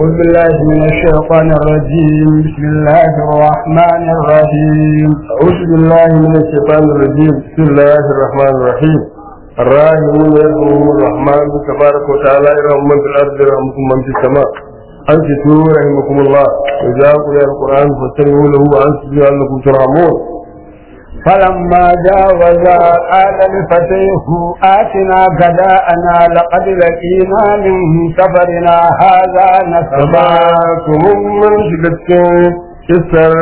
أعوذ بالله من الشيطان الرجيم بسم الله الرحمن الرحيم أعوذ بالله من الشيطان الرجيم بسم الله الرحمن الرحيم الراحمون يرحمهم الرحمن تبارك وتعالى يرحم من في الأرض يرحمكم من في السماء أنصتوا رحمكم الله وإذا قرئ القرآن فاستمعوا له وأنصتوا لعلكم ترحمون فلما جاوزا قال لفتيه آتنا غداءنا لقد لقينا من سفرنا هذا نصبا kuma mun shiga cikin kisar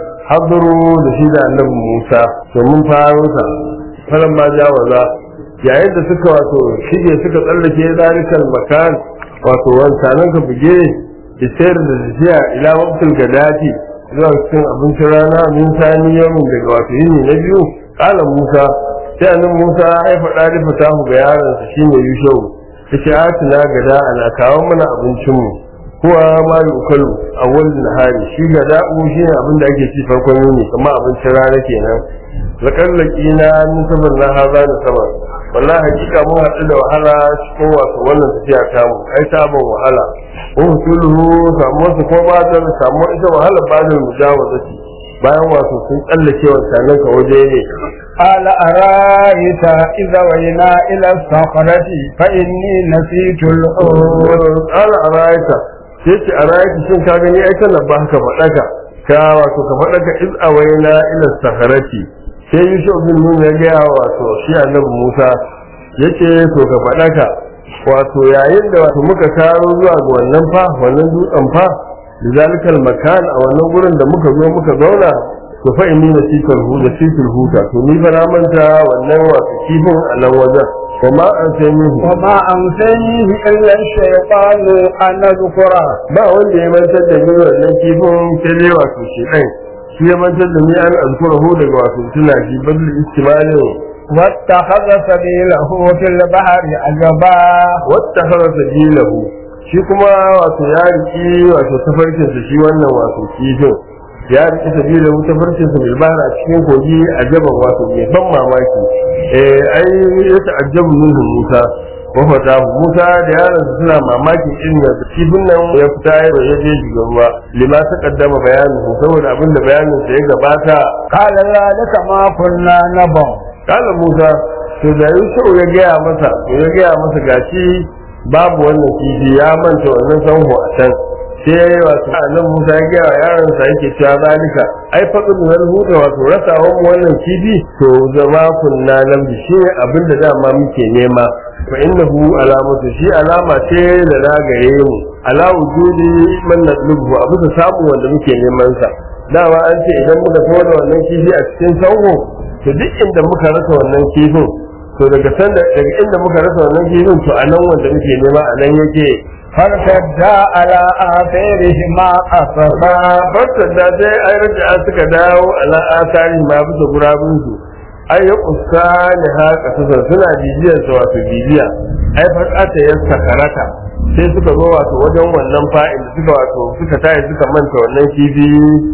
haduru da shi da annabi Musa to mun faro ta falan ma jawaza yayin da suka wato shige suka tsallake zalikal makan wato wancanan ka buge da sayar da tafiya ila waqtil gadati zuwa cikin abincin rana min sani yamin daga wato yini na biyu kala Musa sai annabi Musa ya faɗa da fatahu ga yaron sa shine Yushau yace atina gada ana kawo mana abincin mu kuwa ma yukalu awwal nahari shi gada u shine abin da ake ci farkon yini kamar abincin rana kenan lakallaki na min sabar na haza da sabar wallahi hakika mun haɗu da wahala cikin wato wannan tafiya ta mu ai ta ban wahala ko hutuluhu samu wasu ko ba da samu ita wahala ba da mujawazati bayan wato sun tsallake wancanan ka waje ne قال أرأيت إذا وينا إلى الصخرة فإني نسيت الحوت ala araita sai ce araita shin ka gani ai kana ba ka faɗaka ka wato ka faɗaka iz awaina ila saharati sai yusuf bin nun ya gaya wato shi annabi musa yace to ka faɗaka wato yayin da wato muka karo zuwa ga wannan fa wannan dutsen fa lizalikal makan a wannan gurin da muka zo muka zauna to fa inni nasikal hu da sikul huta to ni fa na manta wannan wato kifin a nan wajen kuma an sai ni وما أنسانيه إلا الشيطان أن أذكره ba wanda ya mantar da ni wannan kifin sai dai wato shi ɗan shi ya mantar da ni an azkurahu daga wato tuna shi bal istimalin واتخذ سبيله في البحر عجبا wata hara sabilahu shi kuma wato ya riki wato tafarkinsa shi wannan wato kifin ya riki sabilahu tafarkinsa bil bahra a cikin kogi a jaban wato mai ban mamaki eh ai ya ta'ajjabu minhu Musa wa fatahu Musa da yaron suna mamakin irin da kifin nan ya fita ya je shiga ruwa lima ta kaddama bayanin saboda abin da bayanin sa ya gabata قال ذلك ما كنا نبغ kala Musa to da Yusuf ya gaya masa to ya gaya masa gashi babu wannan kifi ya manta wannan sanho a can sai wato annan Musa ya gaya wa yaron sa yake cewa zalika ai faqad wal huda wato rasawan mu wannan kifi to zama kunna nan bi shi abinda dama muke nema fa innahu alamatu shi alama ce da ragaye mu ala wujudi man nadlubu abu da samu wanda muke neman sa dama an ce idan muka tawo wannan kifi a cikin sanho to duk inda muka rasa wannan kifin to daga sanda daga inda muka rasa wannan kifin to a nan wanda muke nema a nan yake فارتدا على آثارهما قصصا farkon da dai ai raja suka dawo ala asari ma bisa gurabun su ai ya kusa ne ha kasasar suna bibiyar su wato bibiya ai fakata ya sakarata sai suka zo wato wajen wannan fa'in da suka wato suka tayi suka manta wannan kifi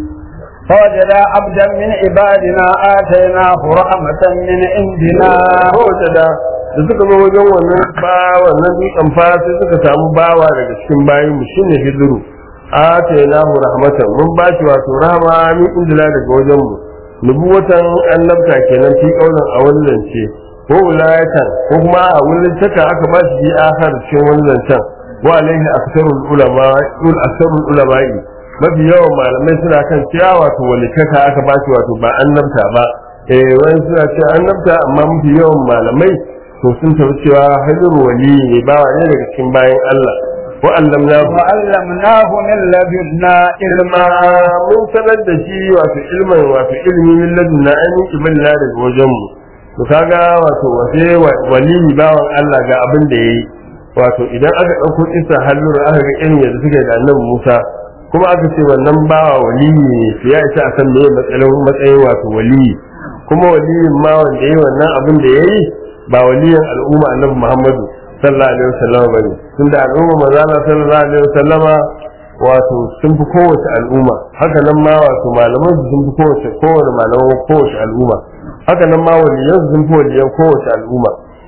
فوجدا عبدا من عبادنا آتيناه رحمة من عندنا kowace da da suka zo wajen wannan ba wannan dutsen fa sai suka samu bawa daga cikin bayin mu shine hijiru atainahu rahmatan mun ba shi wato rahama min indila daga wajen mu nubuwatan annabta kenan fi kaulan a wani zance ko wilayatan ko kuma a wani taka aka ba shi bi akhar cikin wani zancen wa alaihi aktharul ulama ul aktharul ulama'i mafi yawan malamai suna kan cewa wato walikaka aka ba shi wato ba annabta ba eh wani suna cewa annabta amma mafi yawan malamai to sun tafi cewa hajjar wali ne bawa ne daga cikin bayan Allah wa allamna وعلمناه من لدنا ilma mun sanar da shi wato ilmin wato ilmi min ladunna an yi kiballa daga wajen mu to kaga wato wace wali bawan Allah ga abin da yayi wato idan aka dauko isa hallur aka ga irin yadda suke da annabi Musa kuma aka ce wannan bawa wali ne to ya isa a san meye matsayin matsayin wato wali kuma waliyin ma wanda yayi wannan abin da yayi ba waliyin al'umma annabi Muhammadu sallallahu alaihi wasallam bane tunda al'umma manzo Allah sallallahu alaihi wasallama wato sun fi kowace al'umma haka nan ma wato malaman su sun fi kowace kowane malaman kowace al'umma haka nan ma waliyan su sun fi waliyan kowace al'umma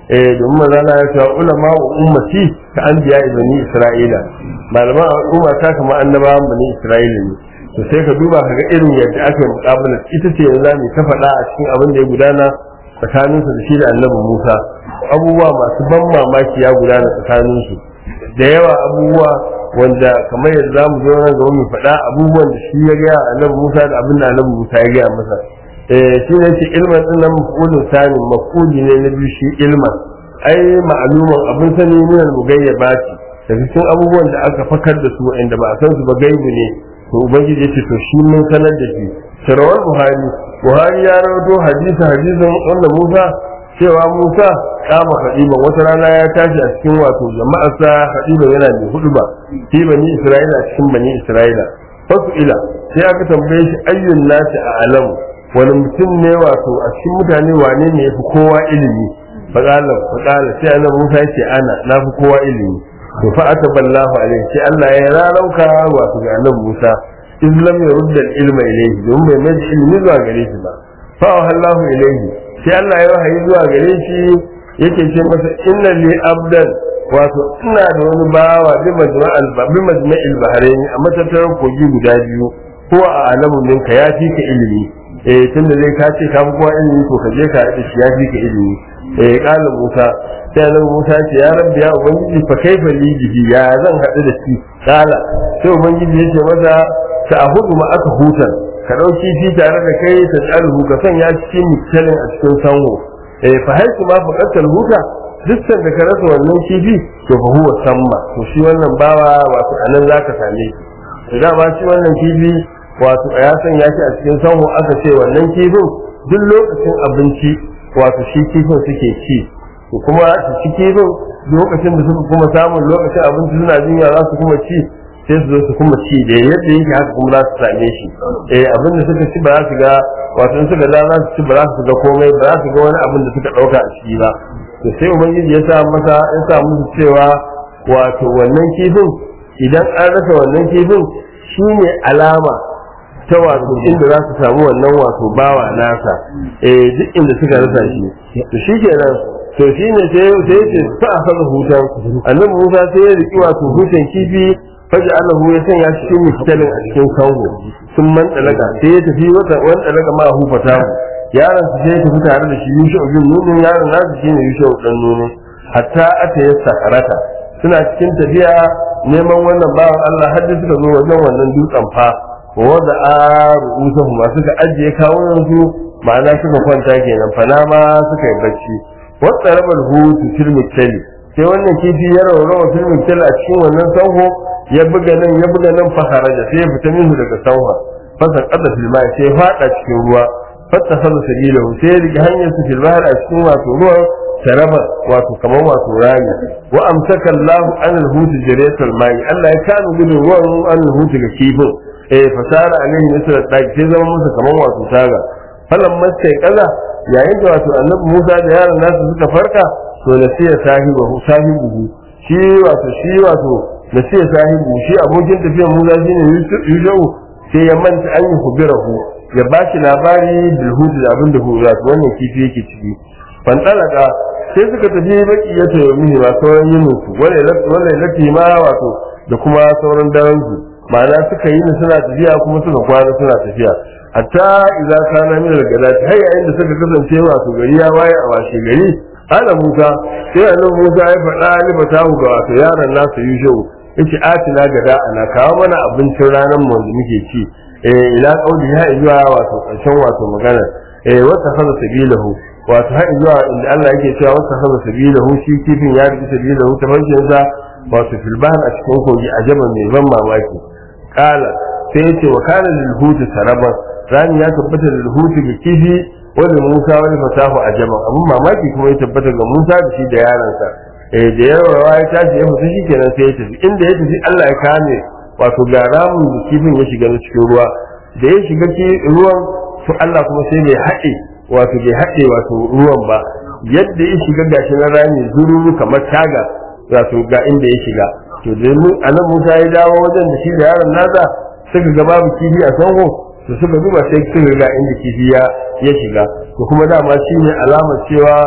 eh domin manzala ya ce ulama wa ummati ka anbiya bani isra'ila malaman al'umma ta kama annabawan bani isra'ila ne to sai ka duba ka ga irin yadda aka yi muƙabalar ita ce yanzu mu ta faɗa a cikin abin da ya gudana tsakaninsu da shi da annabi Musa abubuwa masu ban mamaki ya gudana tsakaninsu da yawa abubuwa wanda kamar yadda za mu zo nan gaba mu faɗa abubuwan da shi ya gaya annabi Musa da abin da annabi Musa ya gaya masa eh shi ne ce ilman din nan mafulun sani mafuli ne na biyu shi ilman ai ma'aluman abin sani ne mu gayyabati daga cikin abubuwan da aka fakar da su inda ba a san su ba gaibu ne to ubangiji ya ce to shi mun sanar da shi sarawar buhari buhari ya rawato hadisi hadisin wanda musa cewa musa kama hadiban wata rana ya tashi a cikin wato jama'arsa hadiban yana mai hudu ba fi bani isra'ila a cikin bani isra'ila fasu ila sai aka tambaye shi ayyun nasi a alamu wani mutum ne wato a cikin mutane wane ne ya fi kowa ilimi faƙala faƙala sai annabi musa ya ce ana na fi kowa ilimi to fa ataballahu alaihi sai Allah ya rarauka wato ga annabi Musa in lam yurda ilma ilayhi don bai mai ilmi zuwa gare shi ba fa Allahu ilayhi sai Allah ya wahayi zuwa gare shi yake ce masa inna li abdan wato ina da wani bawa bi majma'al bi majma'il bahrain a matattarar kogi guda biyu ko a alamun minka ya fi ka ilimi eh tunda zai ka ce ka fi kowa ilimi to ka je ka haɗe shi ya fi ka ilimi eh kala Musa sai annabi Musa ce ya rabbi ya ubangiji fa kaifa li bihi ya zan haɗu da shi kala sai ubangiji yace masa ta hudu ma aka hutar ka dauki shi tare da kai ta tsalhu ka sanya cikin misalin a cikin sango eh fa haiku ma fa qatal huta dukkan da ka rasa wannan kifi to fa huwa samma to shi wannan bawa wato anan zaka same shi da ba shi wannan kifi wato ya sanya shi a cikin sango aka ce wannan kifin duk lokacin abinci wato shi kifin suke ci to kuma su ci kifin lokacin da suka kuma samun lokacin abinci suna jinya za su kuma ci sai su zo su kuma ci da yadda yake haka kuma za su same shi eh abin da suka ci ba za su ga wato in suka da za su ci ba za su ga komai ba za su ga wani abin da suka dauka a ciki ba to sai ubangiji ya sa masa ya sa musu cewa wato wannan kifin idan an rasa wannan kifin shine alama ta wato inda za su samu wannan wato bawa nasa eh duk inda suka rasa shi to shikenan to shine sai sai ce fa akhadha hutan annabi Musa sai ya riki wato hutan kifi faja Allah ya sanya shi cikin misalin a cikin kango sun man dalaka sai ya tafi wata wani dalaka ma hufata yaron su sai ya tafi tare da shi Yusha bin Nun yaron nasu shine Yusha dan Nun hatta ata ya sakarata suna cikin tafiya neman wannan bawan Allah har da suka zo wajen wannan dutsen fa wanda a rubuta ma suka ajiye kawunan su ma'ana suka kwanta kenan fana ma suka yi bacci wata rabar hutu filmin tali sai wannan kifi ya raurawa filmin tali a cikin wannan sanho ya buga nan ya buga nan faharaja sai ya fita minhu daga sanwa fasa kada filma sai ya fada cikin ruwa fatta sanu sabilahu sai ya rike hanyar su filma a cikin wato ruwan saraba wato kamar wato rami wa amsaka Allahu an al-hut jariyatul mai Allah ya kanu gudun ruwan an al-hut ga kifin eh fasara alaihi misra daki sai zama musu kamar wato taga falan masai kaza yayin da wato annabi Musa da yaron nasu suka farka to nasiya sahibu sahibu shi wato shi wato nasiya sahibu shi abokin tafiyar Musa shine Yushau sai ya manta an yi hubirahu ya ba shi labari bil hudu da abin da hura wannan kifi yake ciki fantalaka sai suka tafi baki ya tayo mini ba sauran yin su wannan lati ma wato da kuma sauran daren su ma'ana suka yi suna tafiya kuma suka kwana suna tafiya hatta idan kana min al-gadati har yayin da suka kasance wato gari ya waye a washe gari ana Musa sai annabi Musa ya faɗa ni fatahu ga wato yaron nasu Yushau yace atina gada ana kawo mana abincin ranar mu da muke ci eh ila qauli ya zuwa wato karshen wato magana eh wata hada sabilahu wato har zuwa inda Allah yake cewa wata hada sabilahu shi kifin ya rubuta sabilahu ta farkin sa wato fil bahr a cikin kogi ajaban mai ban mamaki kala sai yace wa kana lil huti saraban rani ya tabbata lil huti ga kifi wanda Musa wani fasahu ajaban abun mamaki kuma ya tabbata ga Musa da shi da yaransa eh da yawa ya tashi ya fita shi kenan sai ya tafi inda ya tafi Allah ya kame wato ga ramin da kifin ya shiga na cikin ruwa da ya shiga ruwan to Allah kuma sai bai haɗe wato bai haɗe wato ruwan ba yadda ya shiga gashi na rami zururu kamar taga wato ga inda ya shiga to da anan Musa ya dawo wajen da shi da yaron nasa suka ga babu kifi a sango to suka duba sai suka ga inda kifi ya ya shiga to kuma dama shine alamar cewa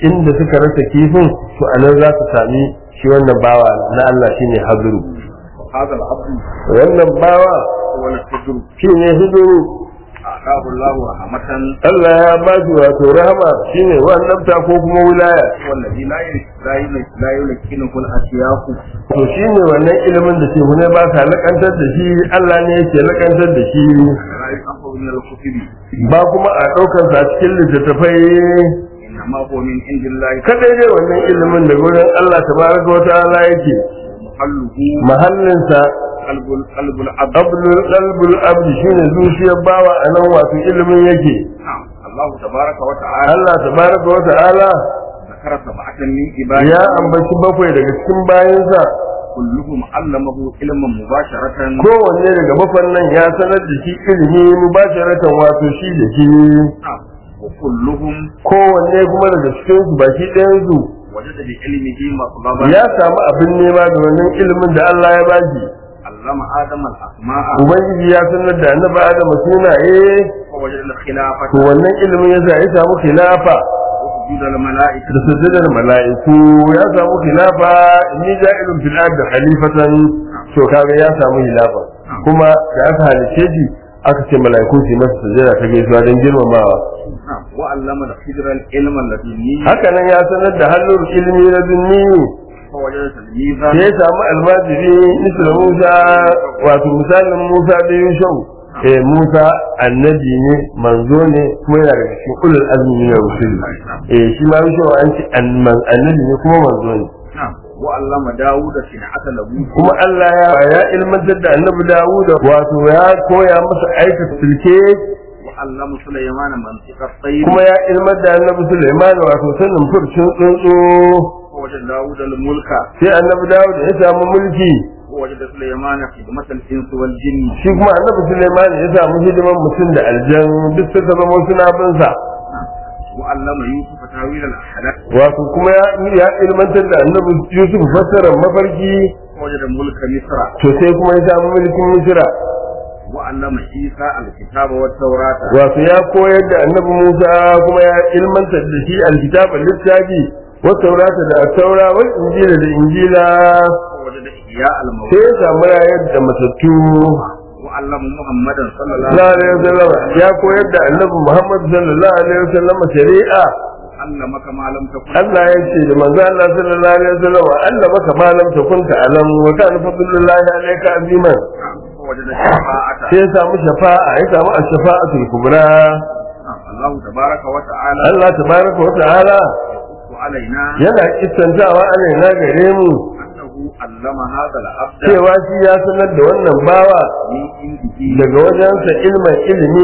inda suka rasa kifin to a nan za su sami shi wannan bawa na Allah shine haduru هذا العبد wannan bawa هو الفجر shine huduru أعطاه الله رحمة Allah ya ba shi wato rahama shine wannan ko kuma wilaya هو الذي لا يلك لا يلك لا يلكنه الأشياخ to shine wannan ilimin da shehu ne ba sa lakantar da shi Allah ne yake lakantar da shi لا يأخذ من الكتب ba kuma a ɗaukar sa cikin littattafai إنما هو من عند الله kadai dai wannan ilimin da gurin Allah tabaraka wa ta'ala yake محله mahallinsa قلب قلب العبد abdul qalbul abd shine zuciyar bawa anan wato ilimin yake نعم الله تبارك وتعالى Allah tabaraka wa ta'ala ذكر سبعة من عباده ya ambaci bakwai daga cikin bayansa كلهم علمه علما مباشرة kowanne daga bakwan nan ya sanar da shi ilimi mubasharatan wato shi da shi نعم وكلهم kowanne kuma daga cikin su baki ɗayan su وجد بعلمه مطلبا ya samu abin nema da wannan ilimin da Allah ya bashi علم آدم الأسماء ubangiji ya sanar da annabi Adam sunaye ووجد الخلافة to wannan ilimin ya sa ya samu khilafa وسجود الملائكة da sujudar mala'iku ya samu khilafa inni ja'ilun fil ardi khalifatan to kaga ya samu khilafa kuma da aka halice shi aka ce mala'iku su yi masa sujada ta gaisuwa don girmamawa نعم وعلم الخضر العلم اللدني haka nan ya sanar da hannun ilimi na dunni فوجد تلميذا da ya samu almajiri misal musa wato misalin musa da yushau eh musa annabi ne manzo ne kuma yana daga cikin ulul azmi na rusul eh shi ma yushau an ce annan- annabi ne kuma manzo ne نعم وعلم داود صنعة لبوس kuma Allah ya ya ilmantar da annabi Dawud wato ya koya masa aikata sulke وعلم سليمان منطق الطير kuma ya ilmar da annabi Sulaiman wato sanin furcin tsuntsu ووجد داود الملك sai annabi Dawud ya samu mulki ووجد سليمان خدمة الإنس والجن shi kuma annabi Sulaiman ya samu hidiman mutum da aljan duk suka zama suna bin sa وعلم يوسف تاويل الأحلام wato kuma ya ya ilmantar da annabi Yusuf fassarar mafarki ووجد ملك مصر to sai kuma ya samu mulkin Misra وعلم عيسى الكتاب والتوراة wato ya koyar da annabi Musa kuma ya ilmantar da shi alkitaba littafi wa taurata da taura wal injila da injila ووجد إحياء الموت sai ya samu rayar da matattu وعلم محمدا صلى الله sallallahu عليه alaihi wasallam ya koyar da annabi Muhammad sallallahu alaihi wasallam shari'a وسلم علمك ما لم تكن Allah ya ce da manzo Allah sallallahu alaihi wasallam Allah baka ma lam takunta alam wa kana fadlullahi alayka aziman ووجد الشفاعة sai ya samu shafa'a ya samu ash-shafa'atul kubra الله تبارك وتعالى Allah tabaraka wa ta'ala يقص علينا yana kissantawa alaina gare mu أنه علم هذا العبد cewa shi ya sanar da wannan bawa من عنده daga wajensa ilmin ilimi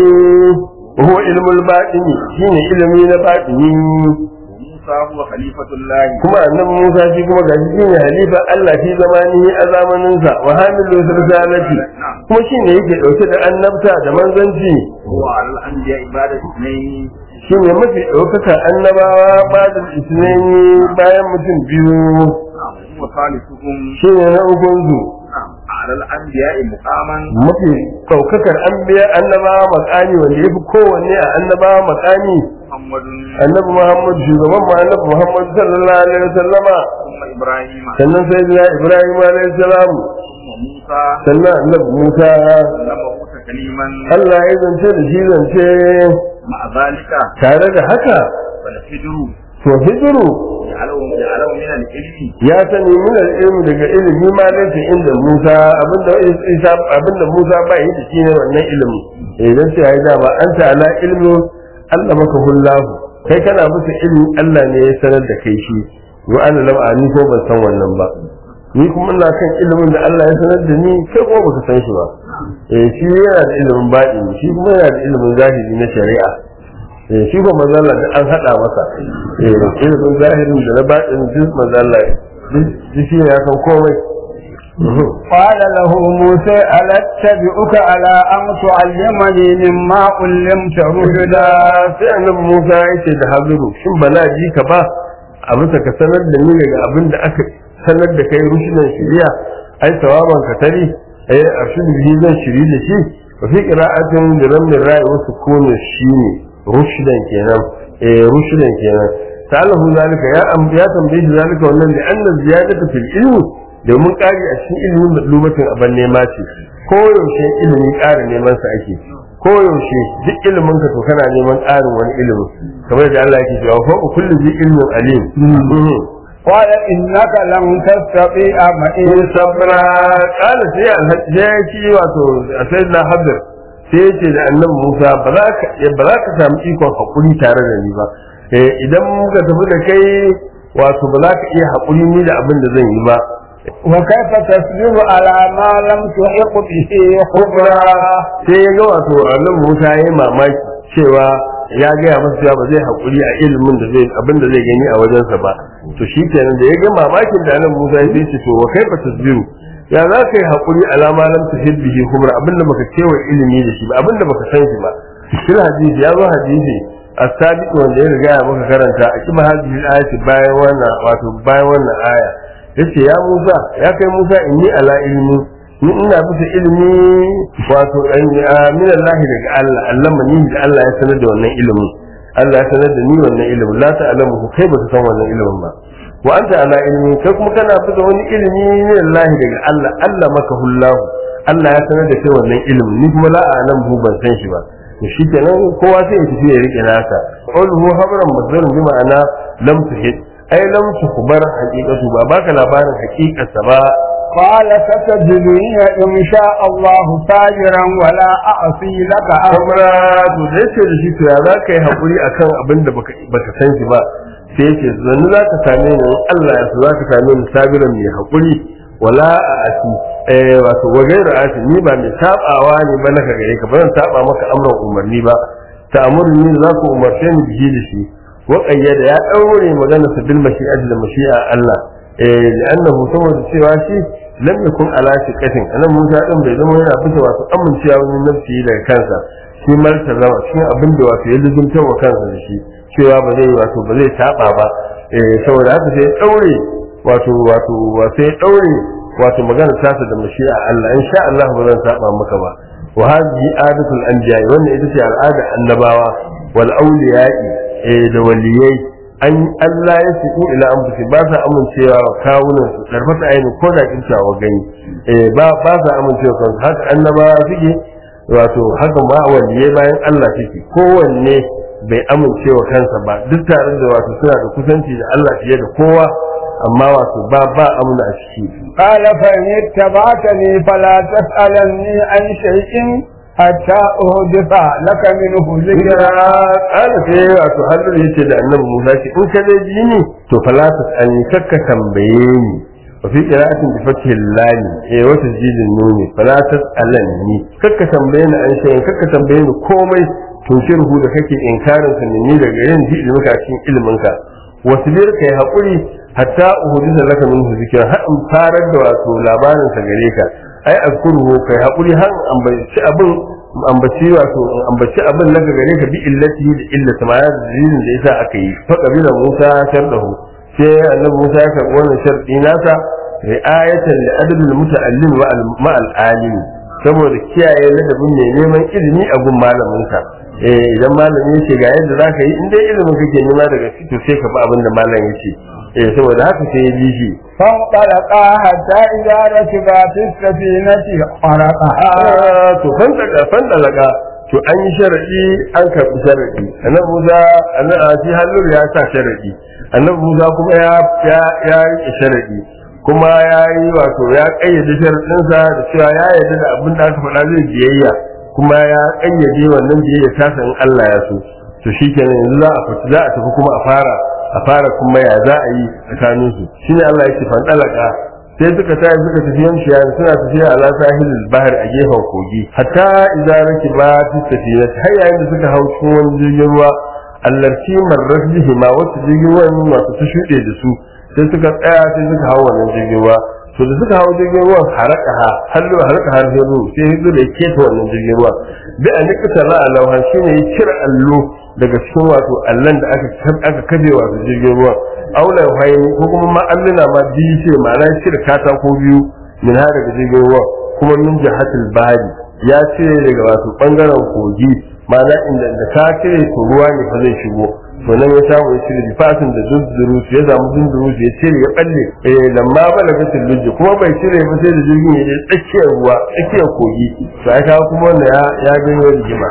huwa ilmul batini shine ilimi na batini وموسى هو خليفة الله kuma annabi Musa shi kuma gashi shine halifa Allah fi zamani a zamanin sa wa hamilu risalati kuma shine yake dauke da annabta da manzanci هو على الأنبياء عبادة اثنين shine mafi ɗaukaka annabawa bada isnani bayan mutum biyu نعم هو ثالثهم shine na ukun su نعم على الأنبياء مقاما mafi ɗaukakar anbiya annabawa makani wanda yafi kowanne a annabawa makani محمد annabi Muhammad shugaban mu annabi Muhammad sallallahu alaihi wasallama ثم إبراهيم sannan sayyidina Ibrahim alaihi salam ثم موسى sannan annabi Musa علمه تكليما Allah ya zance da shi zance مع ذلك tare da haka فالفجر to hijiru جعله جعله من العلم ya sani min ilmi daga ilimi ma laysa inda Musa abinda Isa abinda Musa ba yi da shi ne wannan ilimi eh dan sai ai dama anta ala ilmi Allah maka hullahu kai kana bisa ilmi Allah ne ya sanar da kai shi wa ana lam ani ko ban san wannan ba ni kuma ina kan ilimin da Allah ya sanar da ni kai kuma baka san shi ba eh shi yana da ilimin baɗi shi kuma yana da ilimin zahiri na shari'a eh shi kuma manzala da an hada masa eh ilimin zahirin da na baɗin duk manzala duk shi ne ya san komai قال له موسى ألا أتبعك على أن تعلمني مما علمت رشدا sai annabi Musa ya ce da Habiru shin ba na ji ka ba a bisa ka sanar da ni daga abin da aka sanar da kai rushinan shiriya ai sawaban ka tari ai arshin bihi zan shiri da shi wa fi qira'atin da ramin ra'i wasu kone shi ne rushidan kenan eh rushidan kenan salahu zalika ya am ya tambaye shi zalika wannan da anna ziyadatu fil ilmi domin ƙari a cikin ilimin lumatin aban nema ce ko yaushe ilimi ƙara neman sa ake ko yaushe duk ilimin ka to kana neman ƙarin wani ilimi kamar da Allah yake cewa fa kullu bi ilmin alim قال إنك لن تستطيع معي in sabra kala sai alhaji ya ci wato sayyidina hadir sai ya ce da annabi Musa ba za ka ba za ka samu ikon hakuri tare da ni ba eh idan muka tafi da kai wato ba za ka iya hakuri ni da abin da zan yi ba وكيف تصبر على ما لم تحق به خبرا sai ya ga wato annabi Musa ya yi mamaki cewa ya gaya masa cewa ba zai haƙuri a ilimin da zai abin da zai gani a wajensa ba to shi kenan da ya ga mamakin da annabi Musa ya ce to wa kaifa tasbiru ya za ka yi haƙuri alama lam tuhid bihi khubra abin da baka cewa ilimi da shi ba abin da baka san shi ba fil hadisi ya zo hadisi as-sabiq wanda ya riga ya maka karanta a kiba hadisi ayati bayan wannan wato bayan wannan aya yace ya Musa ya kai Musa inni ala ilmi ni ina bisa ilimi wato min Allah daga Allah Allah mani da Allah ya sanar da wannan ilimin Allah ya sanar da ni wannan ilimin la ta'lamu kai ba san wannan ilimin ba wa anta ala ilmi kai kuma kana bisa wani ilimi min Allah daga Allah Allah maka hullahu Allah ya sanar da kai wannan ilimin ni kuma la a'lamu ban san shi ba to shikenan kowa sai ya tafi ya rike nasa qawluhu habran mazdarun bi ma'ana lam tuhid ai lam tukhbar haqiqatu ba baka labarin haqiqarsa ba قال ستجدني إن شاء الله صابرا ولا أعصي لك أمرا kamar to da yake da shi to ya za ka yi haƙuri akan abin da baka baka san shi ba sai yake zanni za ka same ni in Allah ya so za ka same ni sabiran mai haƙuri wala a asi eh wato wa gairu asi ni ba mai sabawa ne ba naka gare ka ba zan saba maka amran umarni ba ta'murni za ku umarce ni bihi da shi wa qayyada ya daure magana sa bil mashi'ati da mashi'a Allah eh li'annahu saboda cewa shi lam yakun ala shiqatin anan Musa din bai zama yana fita wato amincewa wani nafsi daga kansa shi marta zama shi abin da wato ya luzumta wa kansa da shi cewa ba zai wato ba zai taba ba eh saboda haka sai ya daure wato wato wato ya daure wato magana tasa da mashi'a Allah insha Allah ba zan saba maka ba wa hadhihi adatul anbiya wannan ita ce al'ada annabawa wal awliya'i eh da waliyai an Allah ya su ila an fusi ba sa amincewa wa kawunan su karfata ainihin ko da kintawa gani eh ba ba sa amincewa kan haka annabawa suke wato haka ma waliyai bayan Allah suke kowanne bai amincewa kansa ba duk tare da wato suna da kusanci da Allah fiye da kowa amma wato ba ba amuna a ciki قال فإن اتبعتني فلا تسألني عن شيء حتى أحدث لك منه Hijira ذكرا ƙara sai wato hannun yace da annabi Musa ce in ka dai ji ni to fala ta tsani kakka tambaye ni wa fi qira'atin bi fathi lam eh wa tasjidin nuni fala ta tsalanni kakka tambaye ni an shayin kakka tambaye ni komai tunkirhu da kake inkarin sa ni daga yin ji ilminka a cikin ilminka wasbir kai hakuri hatta uhudisa laka minhu zikra har in farar da wato labarin sa gare ka ai azkuruhu kai hakuri har an bai abin ambaci wato ambaci abin na gare ka bi illati da illata ma ya dalilin da yasa aka yi fa kabila Musa shardahu sai annabi Musa ya karbi wannan shardi nasa ri'ayatan li adabil muta'allim wa ma al alim saboda kiyaye ladabin mai neman ilimi a gun malamin ka eh idan malami yace ga yadda zaka yi in dai ilimin kake nema daga to sai ka bi abin da malam yace eh saboda haka sai ya bi shi فانطلقا حتى إذا ركبا في السفينة خرقها to fandaka fandalaka to an yi sharadi an karbi sharadi annabi Musa annabi shi hallur ya sa sharadi annabi Musa kuma ya ya ya yi sharadi kuma ya yi wato ya kayyade sharadin sa da cewa ya yarda da abin da aka faɗa zai biyayya kuma ya kayyade wannan biyayya ta san Allah ya so to shikenan yanzu za a fita za a tafi kuma a fara a fara kuma ya za a yi tsakanin su shine Allah yake fandalaka sai suka tashi suka tafi yamshiya suna tafiya ala sahilil bahar a gefen kogi hatta idza rakiba fi safina har yayin da suka hau cikin wani jirgin ruwa allati marrat bihi ma wata jirgin ruwan masu ta shuɗe da su sai suka tsaya sai suka hau wannan jirgin ruwa to da suka hau jirgin ruwan haraka ha hallo haraka har sai ruwa sai hizo da yake ta wannan jirgin ruwa bi an nikata la alawhan shine ya cire allo daga cikin wato allan da aka aka kaje wato jirgin ruwa aula haini ko kuma ma alluna ma biyu ce ma'ana ya cire katako biyu min ha daga jirgin ruwa kuma min jihatul bahari ya cire daga wato bangaren kogi ma'ana inda da ka cire to ruwa ne fa zai shigo to nan ya samu ya cire fatin da dunduru ya samu dunduru ya cire ya balle eh lamma balaga tilluji kuma bai cire ba sai da jirgin ya je tsakiyar ruwa tsakiyar kogi to ai kawo kuma wanda ya ya ganyo rigima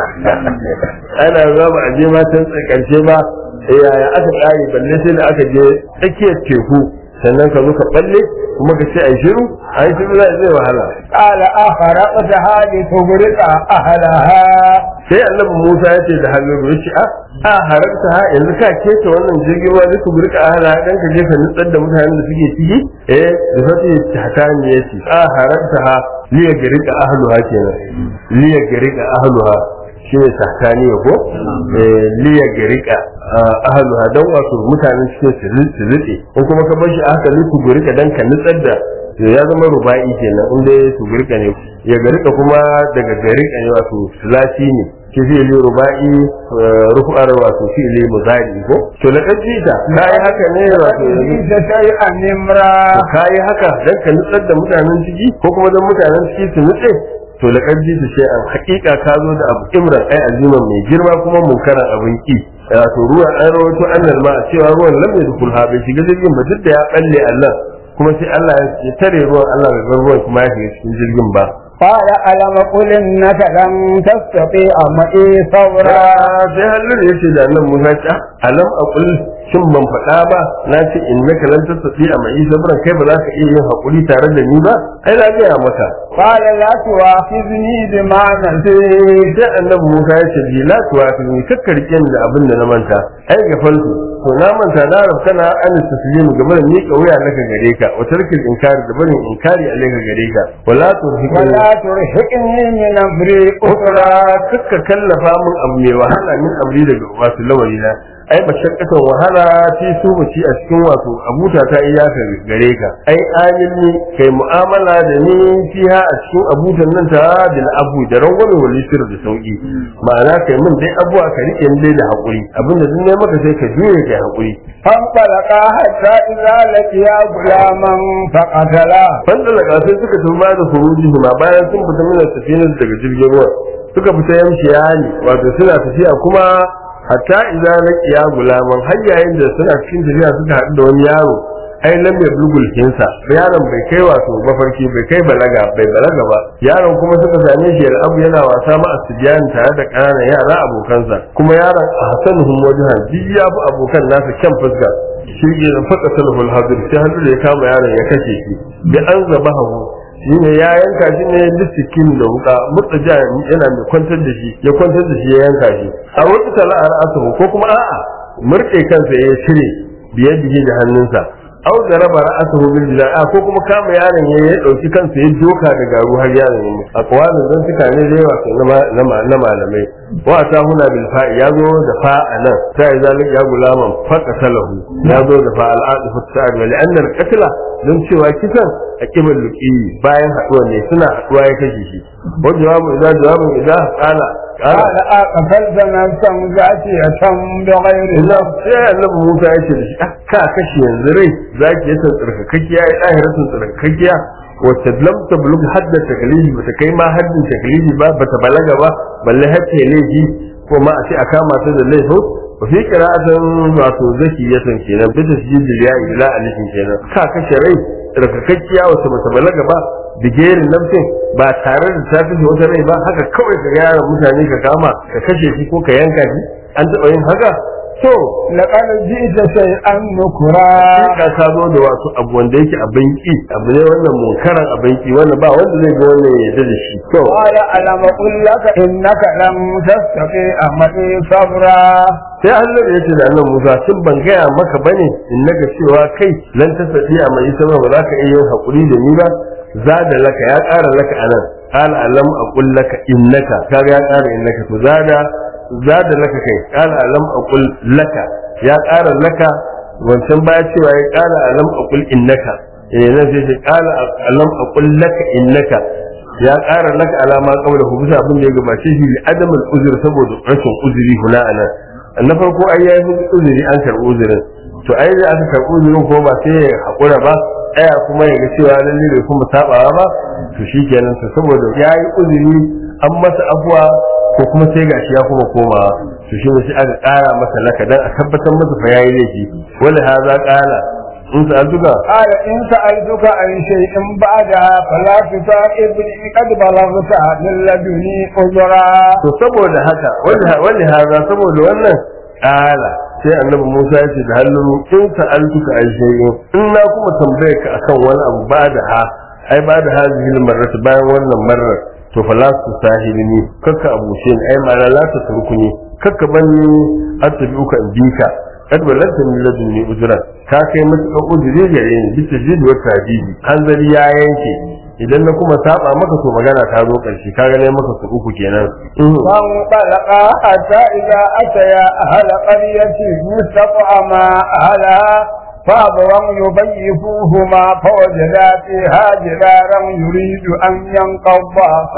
ana zuwa ba a je ma can karshe ba eh yaya aka kare balle sai da aka je tsakiyar teku sannan ka zo ka balle kuma ka ce ai shiru ai shiru zai wahala قال أخرقتها لتغرق أهلها sai annabi Musa ya ce da Halilu ya ce a haramta ha yanzu ka kece wannan jirgin ruwa zai ku rika ahla dan ka je ka nutsar da mutanen da suke ciki eh da fati hatani ya ce a haramta ha liya garika ahluha kenan liya garika ahluha shi ne sahtani ko eh liya garika ahluha dan wato mutanen cikin su rike in kuma ka bar shi aka liku gurika dan ka nutsar da to ya zama ruba'i kenan inda ya su girka ne ya garika kuma daga garika ne wato sulasi ne ke fi'ili ruba'i rufu'ar wato fi'ili muzari ko to la kajita kai haka ne wato جئت شيئا نمرا kai haka dan ka nutsar da mutanen ciki ko kuma dan mutanen ciki su nutse to la kajita sai an hakika ka zo da abu imran ai aziman mai girma kuma munkaran abin ki wato ruwan an rawaito annal ma cewa ruwan lam yadkhul ha bai shiga jirgin ba duk da ya balle Allah kuma sai Allah ya tare ruwan Allah bai bar ruwan kuma ya shiga cikin jirgin ba قال ألم قل إنك لن تستطيع معي صبرا sai hallur ya ce da nan Musa ce "Ah, alam aqul shin ban faɗa ba na ce innaka lan tastati a mai sabran kai ba za ka iya yin hakuri tare da ni ba ai na gaya maka قال لا تؤاخذني بما نسيت sai annabi Musa ya ce bi la tuwafini kakkarke ni da abin da na manta ai ga falku to na manta na rabka na an taslimu game da miƙa wuya naka gare ka wa tarkil inkari da barin inkari alaika gare ka wala turhiqni ولا ترهقني من أمري ukra kakka kallafa min abu mai wahala min amri daga wasu lawari na ai mashakkatan wahala fi su ci a cikin wato abuta ta iyaka gare ka ai amilni kai mu'amala da ni fiha a cikin abutan nan ta bil abu da rangwame wal yusr da sauki ma'ana kai min dai abuwa ka rike ni dai da hakuri abinda duk ne maka sai ka juye kai hakuri فانطلقا حتى إذا لقيا غلاما فقتلا fandalaka sai suka tafi ba da furuji ma bayan sun fita mina safinar daga jirgin ruwa suka fita yamshi yani wato suna tafiya kuma hatta idza laqiya gulaman har yayin da suna cikin tafiya suka haɗu da wani yaro ai lam yablugul hinsa yaron bai kai wato mafarki bai kai balaga bai balaga ba yaron kuma suka same shi da abu yana wasa ma asbiyan tare da ƙananan yara abokansa kuma yaron a hasanuhum wajhan duk ya fi abokan nasa kyan fuska shi ke da faka salhul hadir sai hannu da ya kama yaron ya kashe shi da an zaba hagu shi ne ya yanka shi ne lissikin da wuka mutsa ja yana mai kwantar da shi ya kwantar da shi ya yanka shi a wata tala'ar asabu ko kuma a'a murɗe kansa ya cire biye biye da hannunsa au da raba ra'asahu bil jida'a ko kuma kama yaron ya ya dauki kansa ya doka da garu har yaron ya mutu aqwalin zan tuka ne da yawa na na malamai wa ta huna bil fa'i ya zo da fa'a nan sai zalik ya gulaman faqa salahu ya zo da fa'al adifu sa'ad wa li'anna al-qatla don cewa kisan a kibal luqi bayan haduwa ne suna haduwa ya kashe shi wa jawabu idan jawabun idan qala قال أقتلت نفسا زاكية بغير illa نفس sai annabi Musa ya ce da shi "Ah, ka kashe yanzu rai zaki yasa tsarkakakkiya ya ɗahiratun tsarkakakkiya wacce lam tablug hadda taklifi bata kai ma haddin taklifi ba bata balaga ba balle hatta laifi ko ma a ce a kama ta da laifin wa fi qira'atan wato zaki yasan kenan bi tasjid ya ila alifin kenan ka kashe rai tsarkakakkiya wacce bata balaga ba bigerin nafsin ba tare da ta kashe wata rai ba haka kawai ka ga yaran mutane ka kama ka kashe shi ko ka yanka shi an taɓa yin haka to لقد جئت شيئا نكرا ka ka zo da wasu abu wanda yake abin ki abu ne wannan munkaran abin ki wannan ba wanda zai ga wannan ya yarda da shi to قال ألم أقل لك إنك لم تستطيع معي صبرا sai Allah ya ce da annabi Musa shin ban gaya maka bane in naga cewa kai lan ta sadi a mai sama ba za ka iya yin hakuri da ni ba zada laka ya ƙara laka anan qala alam aqul laka innaka kaga ya ƙara innaka to zada zada laka kai qala alam aqul laka ya ƙara laka wancan baya cewa ya ƙara alam aqul innaka eh nan sai ce qala alam aqul laka innaka ya ƙara laka alama kawai da bisa abin da ya gabace shi li adamul uzur saboda rashin uzuri huna anan na farko ai ya yi uzuri an karɓi uzurin to ai da aka karɓi uzurin ko ba sai ya haƙura ba tsaya kuma ya ga cewa lalle bai kuma sabawa ba to shikenan to saboda ya yi uzuri an masa afuwa ko kuma sai gashi ya kuma komawa to shi ne sai aka ƙara masa laka dan a tabbatar masa fa yayi laifi wala haza qala in sa'altuka قال إن سألتك عن شيء بعدها فلا تصاحبني قد بلغت من لدني عذرا to saboda haka wani wani haza saboda wannan ƙala sai annabi Musa ya ce da hannun in sa'altuka an shay'in in na kuma tambaye ka akan wani abu ba da ha ai ba da hadhihi marrat bayan wannan marar to fa la tu sahibini kakka abuce ni ai ma'ana la ta turkuni kakka bani attabi'uka in bika kad balanta min ladunni ujran ka kai matuƙar ujiri gare ni bisa jidi wa tabibi hanzari ya yanke idan na kuma saba maka to magana ta zo ƙarshe ka ga ne maka su uku kenan فانطلقا حتى إذا أتيا أهل قرية مستطعما أهلها فأبوا يضيفوهما فوجدا فيها جدارا يريد أن ينقض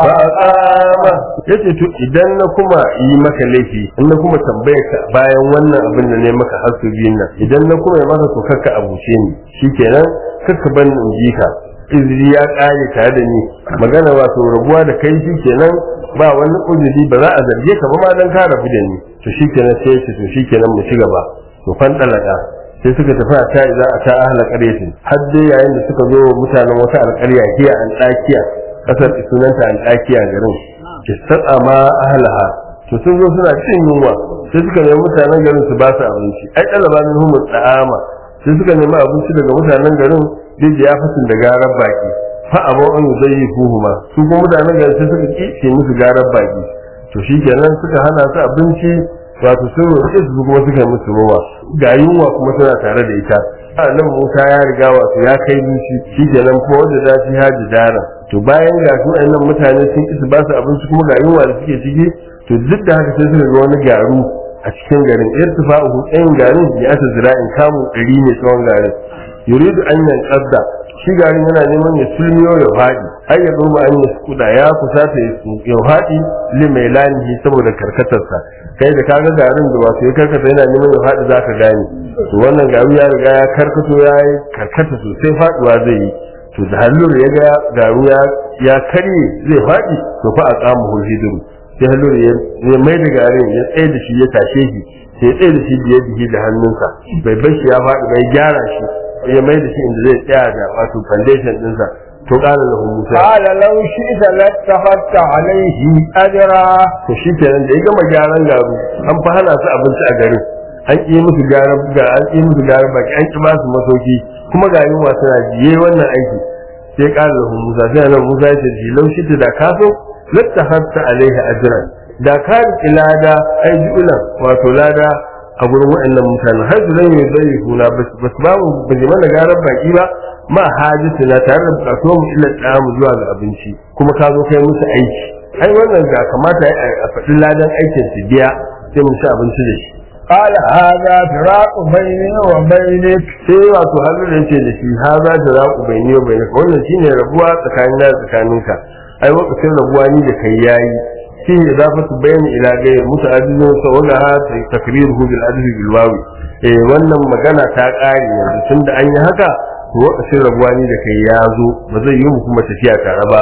fa'ama yace to idan na kuma yi maka laifi in na kuma tambaye ka bayan wannan abin da ne maka har su biyun nan idan na kuma yi maka to kakka abuce ni shikenan kakka ban in ji ka izini ya kare tare da ni magana wato rabuwa da kai shikenan ba wani uzuri ba za a zarge ka ba ma dan ka rabu da ni to shikenan sai ya ce to shikenan mu ci gaba to fan dalaka sai suka tafi a ta za a ta ahla qaryatin har dai yayin da suka zo mutanen wata alƙarya hiya an dakiya kasar sunanta an dakiya garin ki tsatsa ma ahlaha to sun zo suna cin yunwa sai suka nemi mutanen garin su ba su abinci ai talaba min humu da'ama sai suka nemi abinci daga mutanen garin da ya fasin da garar baki fa abu an zai fuhuma su kuma mutanen garin sai suka ki ce musu garar baki to shikenan suka hana su abinci wato sun roƙe su kuma suka yi musu ruwa ga yunwa kuma suna tare da ita nan Musa ya riga wato ya kai zuci shikenan kuma wanda za su haji dara to bayan ga su nan mutane sun ki su ba su abinci kuma ga yunwa da suke ciki to duk da haka sai suka ga wani garu a cikin garin irtifa'uhu ɗayan garin ya ata zira'in kamun ɗari ne tsawon garin yuridu an yanqadda shi garin yana neman ya sulmiyo ya faɗi ai ya duba an ya kuda ya kusata ya faɗi limai lanihi saboda karkatarsa kai da kaga garin da wato ya karkata yana neman ya faɗi zaka gane to wannan garu ya riga ya karkato ya yi karkata sosai faɗuwa zai yi to da hallur ya ga garu ya karye zai faɗi to fa a tsamu hulhiduru sai hallur ya mai da garin ya tsaye da shi ya tashe shi sai tsaye da shi biye biye da hannunsa bai bar shi ya faɗi bai gyara shi ya mai da shi inda zai tsaya da wato foundation ɗinsa to ƙara da Musa قال لو شئت لاتخذت عليه أجرا to shi kenan da ya gama gyaran garu an fa hana su abinci a garin an ƙi musu gyaran ga an ƙi musu gyaran baki an ƙi ba su masauki kuma ga yunwa suna jiye wannan aiki sai ƙara da Musa sai nan Musa ya ce ji laushi ta da kaso lattakhadta alaihi ajran da ka riƙi lada ai ju'ulan wato lada a gurin waɗannan mutanen har su zai zai huna ba su ba mu ba mana garan baki ba ma hajjata na tare da bukatuwa mu illa tsamu zuwa ga abinci kuma ka zo kai musu aiki ai wannan ga kamata a faɗi ladan aikin su biya sai mu ci abinci da shi قال هذا فراق بيني وبينك sai wato hannu da yake da shi ha za ta raku bai ni bai naka wannan shine rabuwa tsakanin da tsakaninka ai lokacin rabuwa ni da kai yayi shi idafatu bayani ila ghayr muta'addidun sawalaha takriruhu bil adli bil wawi eh wannan magana ta kare yanzu tunda an yi haka to lokacin rabuwa ni da kai ya zo ba zai yi mu kuma tafiya tare ba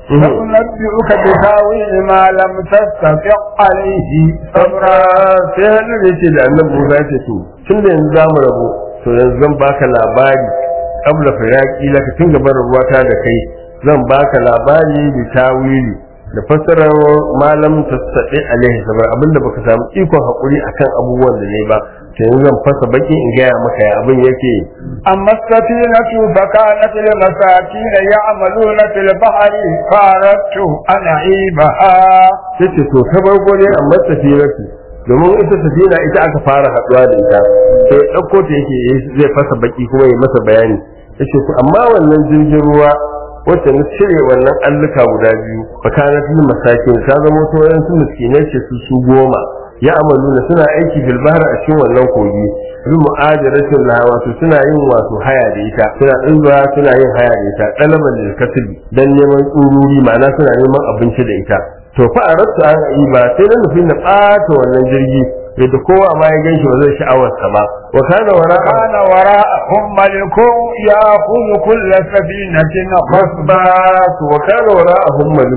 سأنبئك بتاويل ما لم تستطع عليه sabra sai hannu da yake da annabi Musa ya ce to tun da yanzu zamu rabu to yanzu zan baka labari kabla firaki laka tun gaban rabuwata da kai zan baka labari da tawili da fassarar malam tasadi alaihi sabar abinda baka samu ikon hakuri akan abubuwan da ne ba to yanzu zan fasa baki in gaya maka ya abin yake أما السفينة فكانت لمساكين يعملون في البحر فأردت أن أعيبها sai ce to ta farko ne amma tafiyarsu domin ita tafiya ita aka fara haduwa da ita sai ya ɗauko ta yake zai fasa baki kuma ya masa bayani ya ce to amma wannan jirgin ruwa wacce na cire wannan alluka guda biyu fakana fil masakin ta zama wasu wayan su miskinai ce su su goma ya amaluna suna aiki bil bahar a cikin wannan kogi bi mu'ajaratin la wato suna yin wato haya da ita suna dinga suna yin haya da ita dalaban lil kasbi dan neman tsururi ma'ana suna neman abinci da ita to fa arabtu an yi ba sai na nufin na ɓata wannan jirgi yadda kowa ma ya ganshi ba zai sha'awar sa ba wa kana wara كان وراءهم ملك يأخذ كل سفينة غصبا ba to wa kana wara'ahum malikun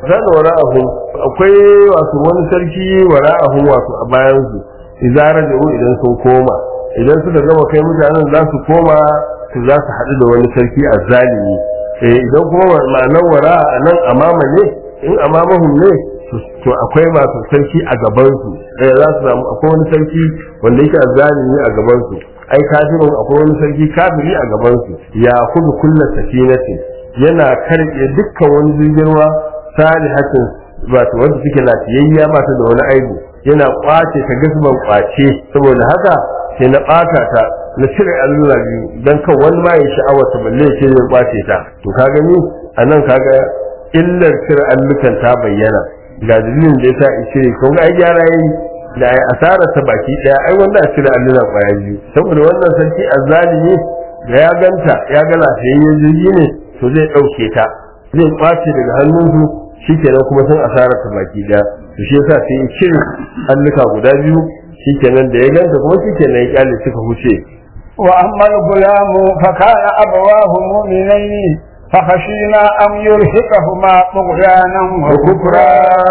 zan wara'ahu akwai wato wani sarki wara'ahu wato a bayan su idan raja'u idan sun koma idan suka gama kai mutanen za su koma su za su haɗu da wani sarki a zalimi eh idan kuma ma'anar wara'a a nan amama ne in amamahum ne to akwai masu sarki a gaban su eh za su samu akwai wani sarki wanda yake a zalimi a gaban su ai kafirun akwai wani sarki kafiri a gaban su ya kudu kullu safinatin yana karɓe dukkan wani jirgin ruwa salihatin wato wanda suke lafiyayya ba ta da wani aibu yana kwace ta gasban kwace saboda haka sai na ɓata ta na cire allura biyu don kan wani ma ya sha'awar ta balle ya ce zai kwace ta to ka gani a nan kaga illar cire allukan ta bayyana ga dalilin da ya sa in cire kun ga ai gyara yayi da ai asara ta baki daya ai wanda a cire allura kwaya biyu saboda wannan sarki azzalimi da ya ganta ya ga lafiyayyen jirgi ne to zai ɗauke ta zai kwace daga hannunsu shikenan kuma sun asara ta baki daya to shi yasa sai ya cire alluka guda biyu shikenan da ya ganta kuma shikenan ya kyale suka huce وأما الغلام فكان أبواه مؤمنين فخشينا أن يرهقهما طغيانا وكفرا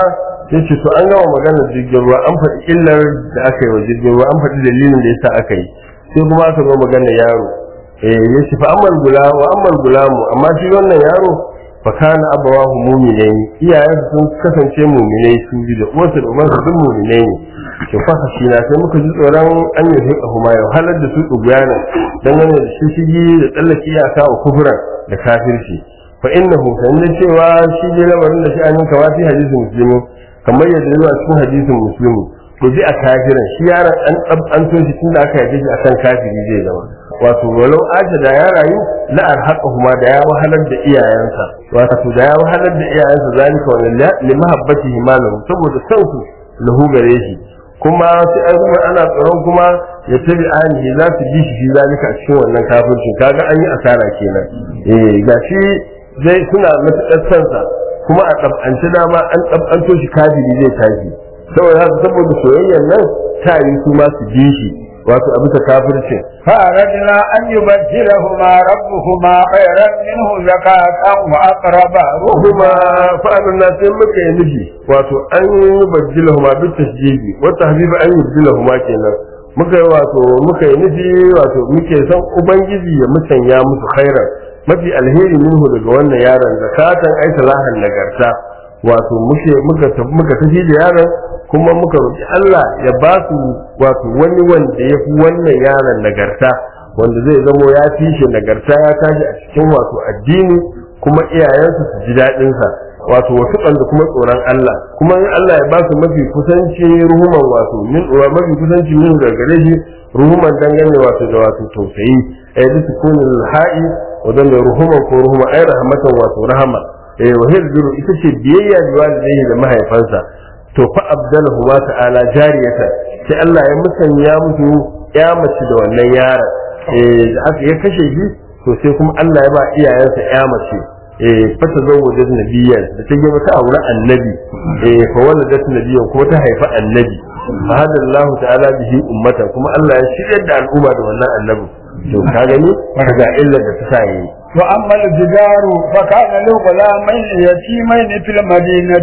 yace to an yawa maganar jirgin ruwa an faɗi illar da aka yi wa jirgin ruwa an faɗi dalilin da yasa aka yi sai kuma aka zo maganar yaro eh yace fa ammal gulam wa ammal gulamu amma shi wannan yaro fa kana abawahu mu'minai iyayensa sun kasance mu'minai su bi da uwarsa da ubansa duk mu'minai ne to fa shi na sai muka ji tsoron an yi hika kuma ya halar da su tsuguyana dangane da shi shigi da tsallake iyaka wa kufuran da kafirci fa innahu sanin cewa shi ne lamarin da shi an kama fi hadisin musulmi kamar yadda zuwa cikin hadisin musulmi to bi a kafiran shi yaron an an to shi tunda aka yaje shi akan kafiri zai zama wato walau aja da ya rayu la arhaqahuma da ya wahalar da iyayensa wato da ya wahalar da iyayensa zalika wa li mahabbatihi malahu saboda san su lahu gare shi kuma sai an kuma ana tsoron kuma ya tabi anihi za su bi shi zalika a cikin wannan kafircin kaga an yi asara kenan eh gashi zai suna matuƙar sansa kuma a ɗab'ance dama an ɗab'anto shi kafiri zai tashi saboda haka saboda soyayyar nan ta yi su ma su bi shi wato a bisa kafircin فأردنا أن يبدلهما ربهما خيرا منه زكاة وأقرب kuma fa'adun na sai muka yi nufi wato an yi bajjila huma bi tasjidi wata habiba an yi bajjila huma kenan muka yi wato muka yi nufi wato muke san ubangiji ya musanya musu khairan mafi alheri minhu daga wannan yaron zakatan ai salahan nagarta wato muke muka muka tafi da yaron kuma muka roki Allah ya ba su wato wani wanda ya fi wannan yaron nagarta wanda zai zamo ya fi shi nagarta ya tashi a cikin wato addini kuma iyayensu su ji daɗinsa wato wasu da kuma tsoron Allah kuma in Allah ya ba su mafi kusanci ruhuman wato min wa mafi kusanci min daga gare shi ruhuman dangane wato da wato tausayi ay bi sukunil ha'i wa dan ruhuman ko ruhuma ay rahmatan wato rahama eh wa hirjuru ita ce biyayya da walidai da mahaifansa to fa abdalahu wa ta'ala jariyata sai Allah ya musanya musu ya mace da wannan yaron eh da aka ya kashe shi to sai kuma Allah ya ba iyayensa ya mace eh fata zawwaja nabiyyan da ta gaba ta aure annabi eh fa waladat nabiyyan kuma ta haifa annabi fa hada Allah ta'ala bihi ummata kuma Allah ya shiryar da al'umma da wannan annabi to ka gani ga illar da ta sa yi وأما الجدار فكان له غلامين يتيمين في المدينة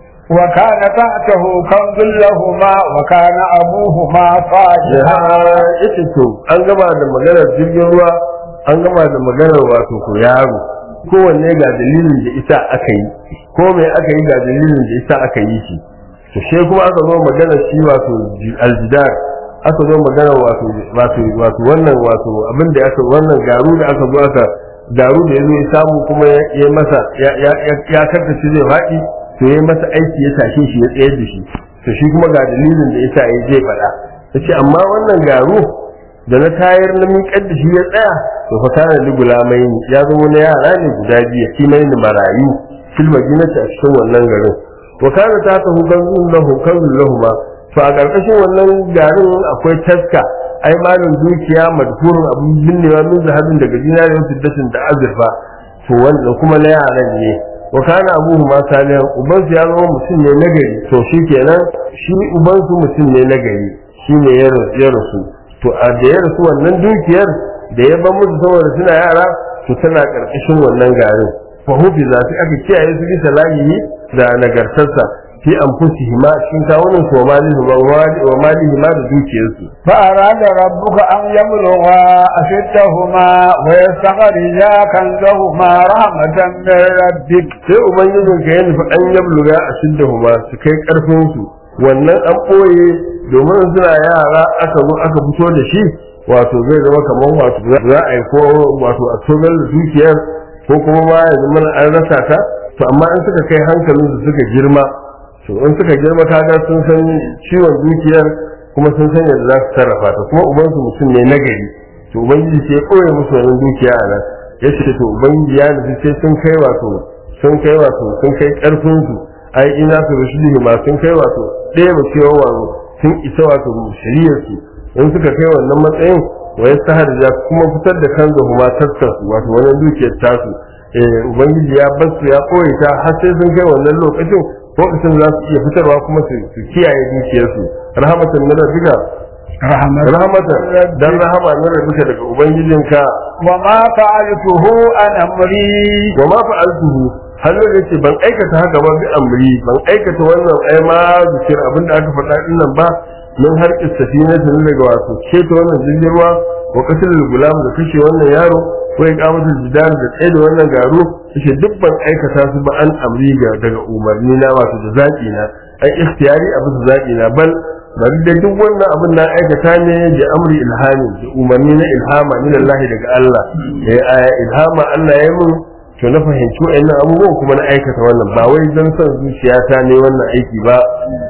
وكان تحته كنز لهما وكان أبوهما صالحا ita to an gama da maganar jirgin ruwa an gama da maganar wato ko yaro kowanne ga dalilin da ita aka yi ko me aka yi ga dalilin da ita aka yi shi to sai kuma aka zo maganar shi wato aljidar aka zo maganar wato wato wato wannan wato abin da aka wannan garu da aka zo aka garu da yazo ya samu kuma ya masa ya ya ya karkace zai faɗi to ya masa aiki ya tashe shi ya tsayar da shi to shi kuma ga dalilin da yasa ya zai faɗa yace amma wannan garu da na tayar na miƙar da shi ya tsaya to fa kana li gulamai ya zama na yara ne guda biyu kimai ni marayu fil madinati a cikin wannan garin wa kana ta ta hukan lahu kan lahuma to a ƙarƙashin wannan garin akwai taska ai malin dukiya madhurun abun binnewa min zahabin daga dinariyar fiddatin da azurfa to wannan kuma na yaran ne wa kana abuhu ma salihan uban ya zama mutum ne nagari to shi kenan shi uban su mutum ne nagari shi ne ya rasu to a da ya rasu wannan dukiyar da ya ban musu saboda suna yara to tana karkashin wannan garin fa hufi za su aka kiyaye su bisa lahiyi da nagartarsa fi anfusihima cikin kawunan su wa malihima wa malihima da dukiyarsu فأراد ربك أن يبلغا أشدهما ويستخرجا كنزهما رحمة من ربك sai ubangijin ka ya nufi an yabluga a shiddahuma su kai karfin su wannan an ɓoye domin suna yara aka zo aka fito da shi wato zai zama kamar wato za a yi ko wato a togar da dukiyar ko kuma ma ya zama an rasa ta to amma in suka kai hankalin su suka girma to in suka girma kaga sun san ciwon dukiyar kuma sun san yadda za su sarrafa ta kuma ubansu mutum ne nagari to ubangiji sai ya ɓoye musu wannan dukiya a nan ya ce to ubangiji ya nufi sai sun kai wato sun kai wato sun kai karfin su ai ina su rushidihi ma sun kai wato ɗaya ba cewa wato sun isa wato shari'ar su in suka kai wannan matsayin wa yastaharja kuma fitar da kan huma tattar su wato wannan dukiyar tasu eh ubangiji ya bar su ya koyi ta har sai sun kai wannan lokacin lokacin za su iya fitarwa kuma su su kiyaye dukiyar su rahmatan min rabbika رحمة rahmatan dan rahama min rabbika daga ubangijinka وما فعلته عن أمري wa ma fa'altuhu hannun da ce ban aikata haka ba bi amri ban aikata wannan ai ma zikir abinda aka faɗa din nan ba min har safina tun daga wato ceto wannan jirgin ruwa wa qatl gulam da kashe wannan yaro ko ya kamata jidar da tsaye da wannan garo yace duk ban aikata su ba an amri ga daga umarni na wato da zaki na ai ikhtiyari abu da zaki na bal bari da duk wannan abin na aikata ne da amri ilhami da umarni na ilhama min Allah daga Allah eh ilhama Allah ya mun to na fahimci wa'annan abubuwan kuma na aikata wannan ba wai don son zuciyata ne wannan aiki ba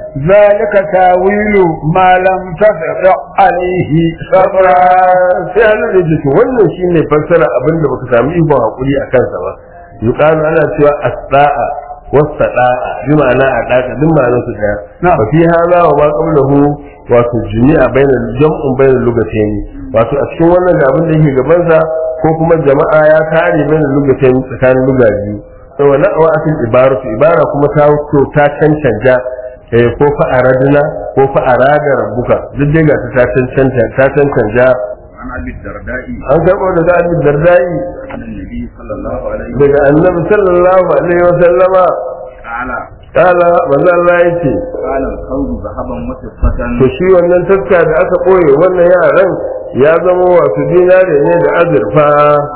ذلك تاويل ما لم تستطع عليه صبرا sai Allah ya ce to wannan shine fassara abin da baka samu ikon hakuri a kansa ba yuqalu ana cewa as-sa'a was-sada'a bi ma'ana a daka duk ma'anar su daya Na'am. fa fi hada wa ma qablahu wato jami'a bainal jam'un bainal lugatayn wato a cikin wannan da abin da yake gaban sa ko kuma jama'a ya kare bainal lugatayn tsakanin luga biyu to wannan awatin ibaratu ibara kuma ta to ta cancanta eh ko fa aradna ko fa arada rabbuka duk dai ga ta cancanta ta cancanta عن ابي الدرداء an karɓo daga abin dardai عن النبي صلى الله عليه وسلم daga annabi sallallahu alaihi wa sallama قال kala manzo Allah yace قال الخوض ذهبا وفضة to shi wannan taska da aka koye wannan yaran ya zama wasu dinare ne da azurfa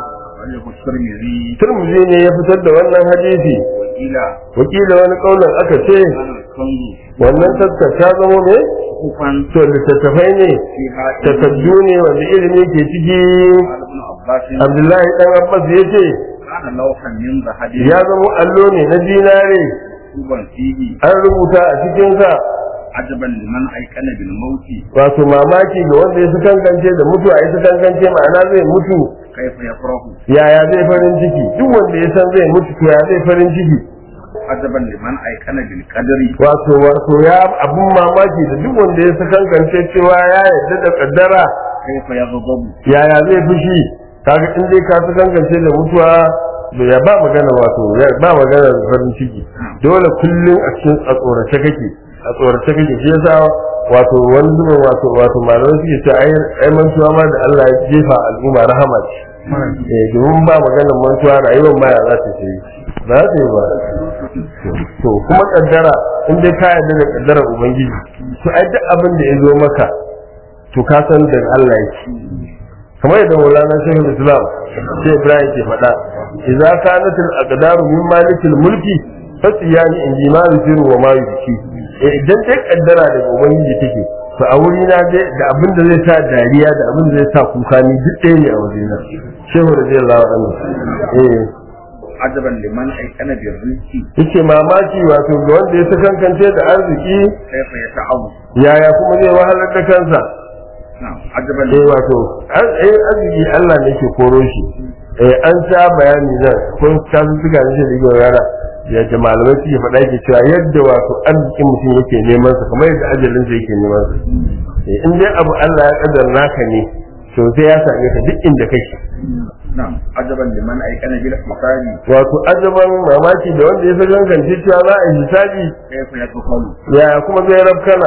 وله الترمذي turmuzi ne ya fitar da wannan hadisi وقيل wakila wani kaunar aka ce كان الخوض wannan taska ta zama ne صحفا to littattafai ne فيها takaddu ne wanda ilimi ke ciki قال ابن عباس abdullahi dan abbas ya ce كان لوحا من ذهب ya zama allo ne na dinare مكتوبا فيه an rubuta a cikinsa عجبا لمن ايقن بالموت wato mamaki ga wanda ya su kankance da mutuwa ya su kankance ma'ana zai mutu كيف يفرح yaya zai farin ciki duk wanda ya san zai mutu to ya zai farin ciki عجبا لمن ايقن بالقدر wato wato ya abun mamaki da duk wanda ya su kankance cewa ya yarda da kaddara كيف يغضب yaya zai fushi kaga in dai ka su kankance da mutuwa to ya ba magana wato ya ba magana da farin ciki dole kullum a cikin a tsorace kake a tsorace kake shi yasa wato wani zubin wato wato malamai suke ce ai ai mantuwa ma da Allah ya jefa al'umma rahama ce eh domin ba maganar mantuwa rayuwar ma ya za ta ce ba za ta yi ba to kuma kaddara in dai ka yarda da kaddarar ubangiji to ai duk abin da ya zo maka to ka san da Allah yake kamar yadda Maulana Shaykhul Islam sai Ibrahim ke faɗa idza kanat al-aqdaru min malikil mulki fasiyani in ji ma yusiru wa ma yusi eh idan dai kaddara daga ubangiji take to a wuri na dai da abin da zai sa dariya da abin da zai sa kuka ni duk ɗaya ne a wajena shehu radiyallahu anhu eh عجبا لمن ايقن بالرزق yake mamaki wato ga wanda ya sakankance da arziki كيف يتعظ yaya kuma zai wahalar da kansa نعم عجبا eh wato ar- eh, arziki Allah ne ke koro shi eh an sha bayani nan ko kasu suka ne shi da yara ya da malamai suke faɗa yake cewa yadda wato arzikin mutum yake neman sa kamar yadda ajalin sa yake neman sa eh in dai abu Allah ya kaddara naka ne to sai ya same ka duk inda kake نعم عجبا لمن ايقن بالحساب wato ajaban mamaki da wanda ya san gangance cewa za a yi hisabi كيف يدخل ya kuma zai rabkana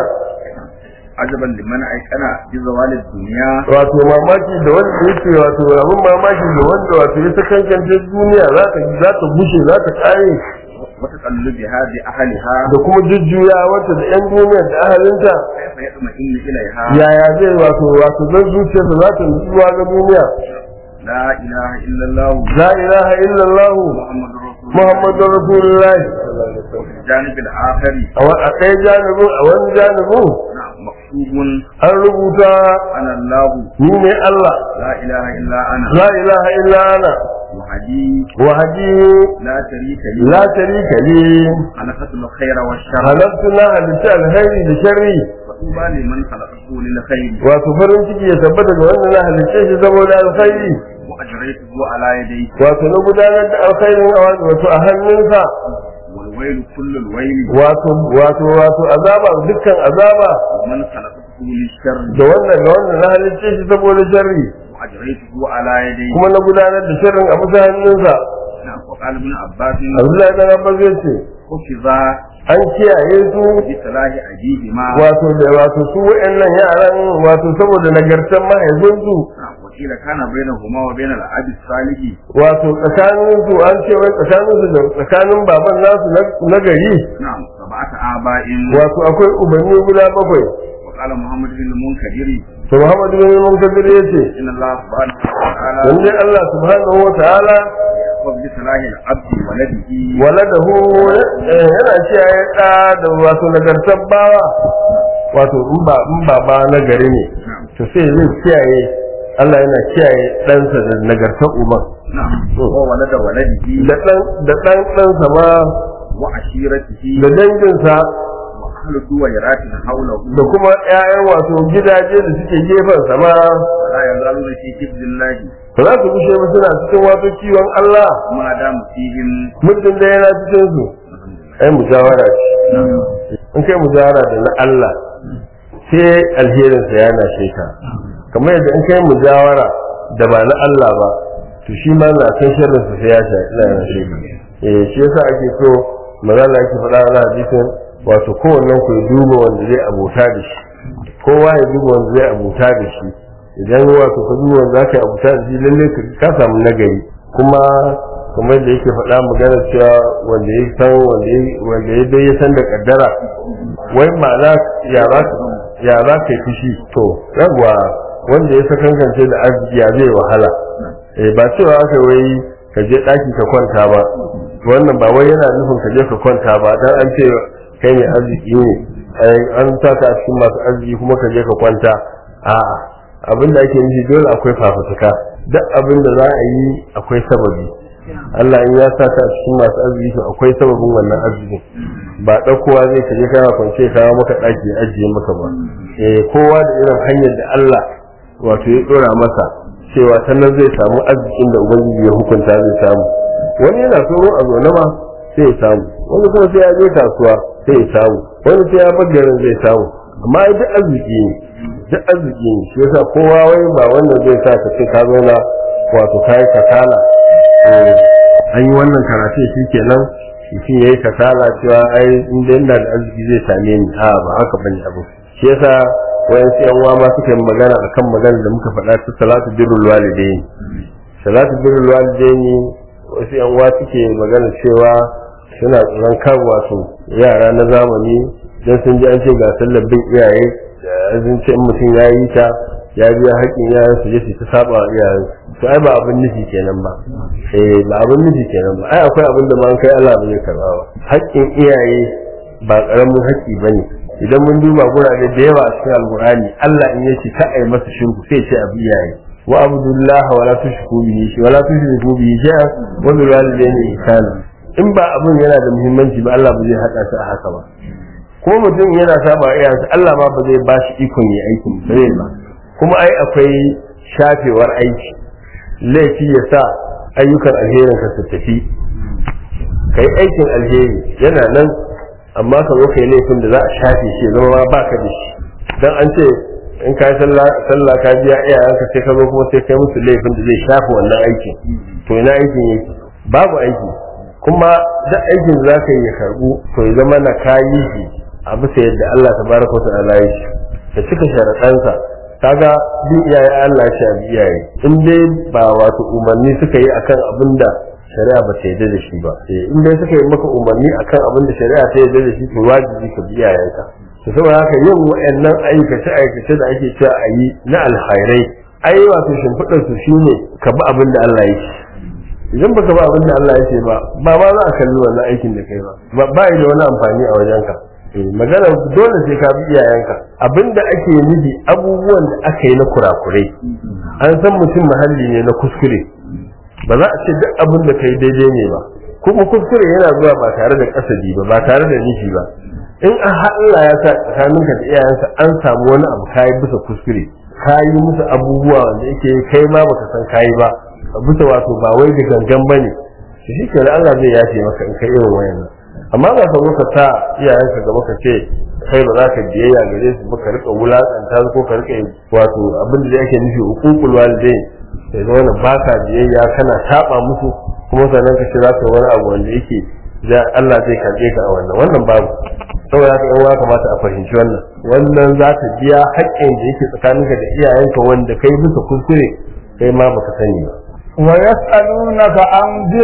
عجبا لمن ايقن بزوال الدنيا wato mamaki da wanda yake wato abin mamaki da wanda wato ya sakankance duniya za ta za ta bushe za ta kare وتقلبها بأهلها da kuma jujjuya wata da yan duniya da ahalinta كيف يطمئن إليها yaya zai wato wato zan zuciyarsa za ta nutsuwa ga duniya لا إله إلا الله la ilaha illallah محمد رسول الله muhammadur rasulullah الجانب الآخر a wa- a ɗaya janibin a wani janibin نعم مكتوب an rubuta أنا الله ni ne Allah لا إله إلا أنا la ilaha illa ana وحدي wahadi لا شريك لي la sharika li خلقت الخير والشر halattu na halitta alkhairi da sharri فطوبى لمن خلقته للخير wato farin ciki ya tabbata ga wanda na halitta shi saboda alkhairi وأجريته على يديه wato na gudanar da alkhairin a wato a hannunsa والويل كل الويل wato wato wato azaba dukkan azaba ومن خلقته للشر da wannan ga wanda na halitta shi saboda sharri وأجريته على يديه kuma na gudanar da sharrin a bisa hannunsa نعم وقال ابن عباس Abdullahi dan Abbas ya ce حفظا an kiyaye su بصلاح أبيهما wato da wato su wayannan yaran wato saboda nagartan mahaifinsu نعم وقيل كان بينهما وبين الأب الصالح wato tsakanin su an ce wai tsakanin su da tsakanin baban nasu na- na gari نعم سبعة آباء wato akwai ubanni guda bakwai وقال محمد بن المنكدر to Muhammad bin Munkadir ya ce إن الله سبحانه وتعالى lalle Allah subhanahu wa ta'ala يحفظ بصلاح العبد ولده waladahu eh, yana kiyaye da da wato nagartar bawa wato in ba in ba ba na gari ne نعم to sai zai kiyaye Allah yana kiyaye ɗansa da nagartar uban نعم وولد ولده da ɗan da ɗan ɗansa ma وعشيرته da danginsa وأهل دويرات حوله da kuma ƴaƴan wato gidaje da suke gefen sa ma ولا يزالون في حفظ الله ba za su gushe ba suna cikin wato kiwon Allah ما دام فيهم muddin da yana cikin su ai mujawara ce in kai mujawara da na Allah sai alherinsa ya nashe ka kamar yadda in kai mujawara da ba na Allah ba to shi ma na san sharrinsa sai ya sha ina nashe ka eh shi yasa ake so magana ake faɗa na hadisin wato kowannen ku ya duba wanda zai abota da shi kowa ya duba wanda zai abota da shi idan wato ka duba wanda zaka yi abota da shi lalle ka ka samu nagari kuma kamar da yake faɗa magana cewa wanda ya san wanda ya wanda ya dai ya san da kaddara wai ma'ana ya za ka ya za ka yi fushi to yawwa wanda ya sakankance da arziki ya zai wahala eh ba cewa aka wai ka je ɗaki ka kwanta ba wannan ba wai yana nufin ka je ka kwanta ba dan an ce kai ne arziki ne ai an saka a cikin masu arziki kuma ka je ka kwanta a'a abin da ake nufi dole akwai fafutuka duk abin da za a yi akwai sababi Allah in ya saka a cikin masu arziki to akwai sababin wannan arzikin ba ɗaukowa zai ka je kana kwance kawo maka ɗaki ya ajiye maka ba eh kowa da irin hanyar da Allah wato ya ɗora masa cewa ta nan zai samu arzikin da ubangiji ya hukunta zai samu wani yana tsoro a zaune ma sai ya samu wani kuma sai ya je kasuwa sai ya samu wani sai ya bar garin zai samu amma ai duk arziki ne duk arziki ne shi yasa kowa wai ba wannan zai sa ka ce ka zauna wato kai kasala eh, an yi wannan karatu shi kenan mutum ya yi kasala cewa ai inda yana da arziki zai same ni a ba haka bane abu shi yasa wayan su yan uwa ma suka yi magana akan magana da muka faɗa ta salatu birrul walidain salatu birrul walidain wasu yan uwa suke magana cewa suna tsoron kan wato yara na zamani dan sun ji an ce ga sallar bin iyaye da sun ce in mutum ya yi ta ya biya haƙƙin yaran su je su ta saba wa iyayen to ai ba abin nufi kenan ba eh ba abin nufi kenan ba ai akwai abin da ma an kai Allah ba zai karba ba haƙƙin iyaye ba ƙaramin haƙƙi bane idan mun duba gurare da yawa a cikin alqur'ani Allah in yace ka ai masa shirku sai ce abu iyaye wa abdullahi wa la tushriku bihi wa la tushriku bihi shay'an wa bil walidayni ihsana in ba abin yana da muhimmanci ba Allah ba zai haɗa su a haka ba ko mutum yana saba iyayensa Allah ma ba zai ba shi ikon yi aikin ba zai ba kuma ai akwai shafewar aiki laifi ya sa ayyukan alherin ka su tafi kai aikin alheri yana nan amma ka zo kai laifin da za a shafe shi zama ma baka da shi dan an ce in ka yi sallah ka biya iyayenka sai ka zo kuma sai kai musu laifin da zai shafe wannan aikin to ina aikin yake babu aiki kuma duk aikin da za ka yi ya karbu to ya zama na kayi shi a bisa yadda Allah tabaraka wa ta'ala ya shi ka cika sharaɗansa kaga bin iyaye Allah shi abi iyaye in dai ba wato umarni suka yi akan abin da shari'a ba ta yarda da shi ba eh in dai suka yi maka umarni akan abin da shari'a ta yarda da shi to wajibi ka bi iyayenka to saboda haka yin wa'annan aikace aikace da ake cewa a yi na alkhairai ai wato shimfiɗar su shine ka bi abin da Allah ya ce idan baka ba abin da Allah ya ce ba ba ma za a kalli wannan aikin da kai ba ba yi da wani amfani a wajenka magana dole sai ka bi iyayenka abinda ake nufi abubuwan da aka yi na kurakurai an san mutum mahalli ne na kuskure ba za a ce duk abin da kai daidai ne ba kuma kuskure yana zuwa ba tare da kasadi ba ba tare da nufi ba in an Allah ya sa tsakaninka da iyayenka an samu wani abu kayi bisa kuskure kayi musu abubuwa wanda yake kai ma baka san kayi ba bisa wato ba wai da gangan bane shi ke Allah zai yafe maka in kai irin wayannan amma ba ka zo ka sa iyayenka gaba ka ce kai ba za ka biyayya gare su ba ka rika wulakanta ko ka rika wato abin da yake nufi hukukul walidain sai da wannan ba ka biyayya kana taba musu kuma sannan ka ce za ka wani abu wanda yake da Allah zai kaje ka a wannan wannan babu saboda haka yan kamata a fahimci wannan wannan za ta biya haƙƙin da yake tsakaninka da iyayenka wanda kai bisa kuskure kai ma baka sani ba ويسألونك عن ذي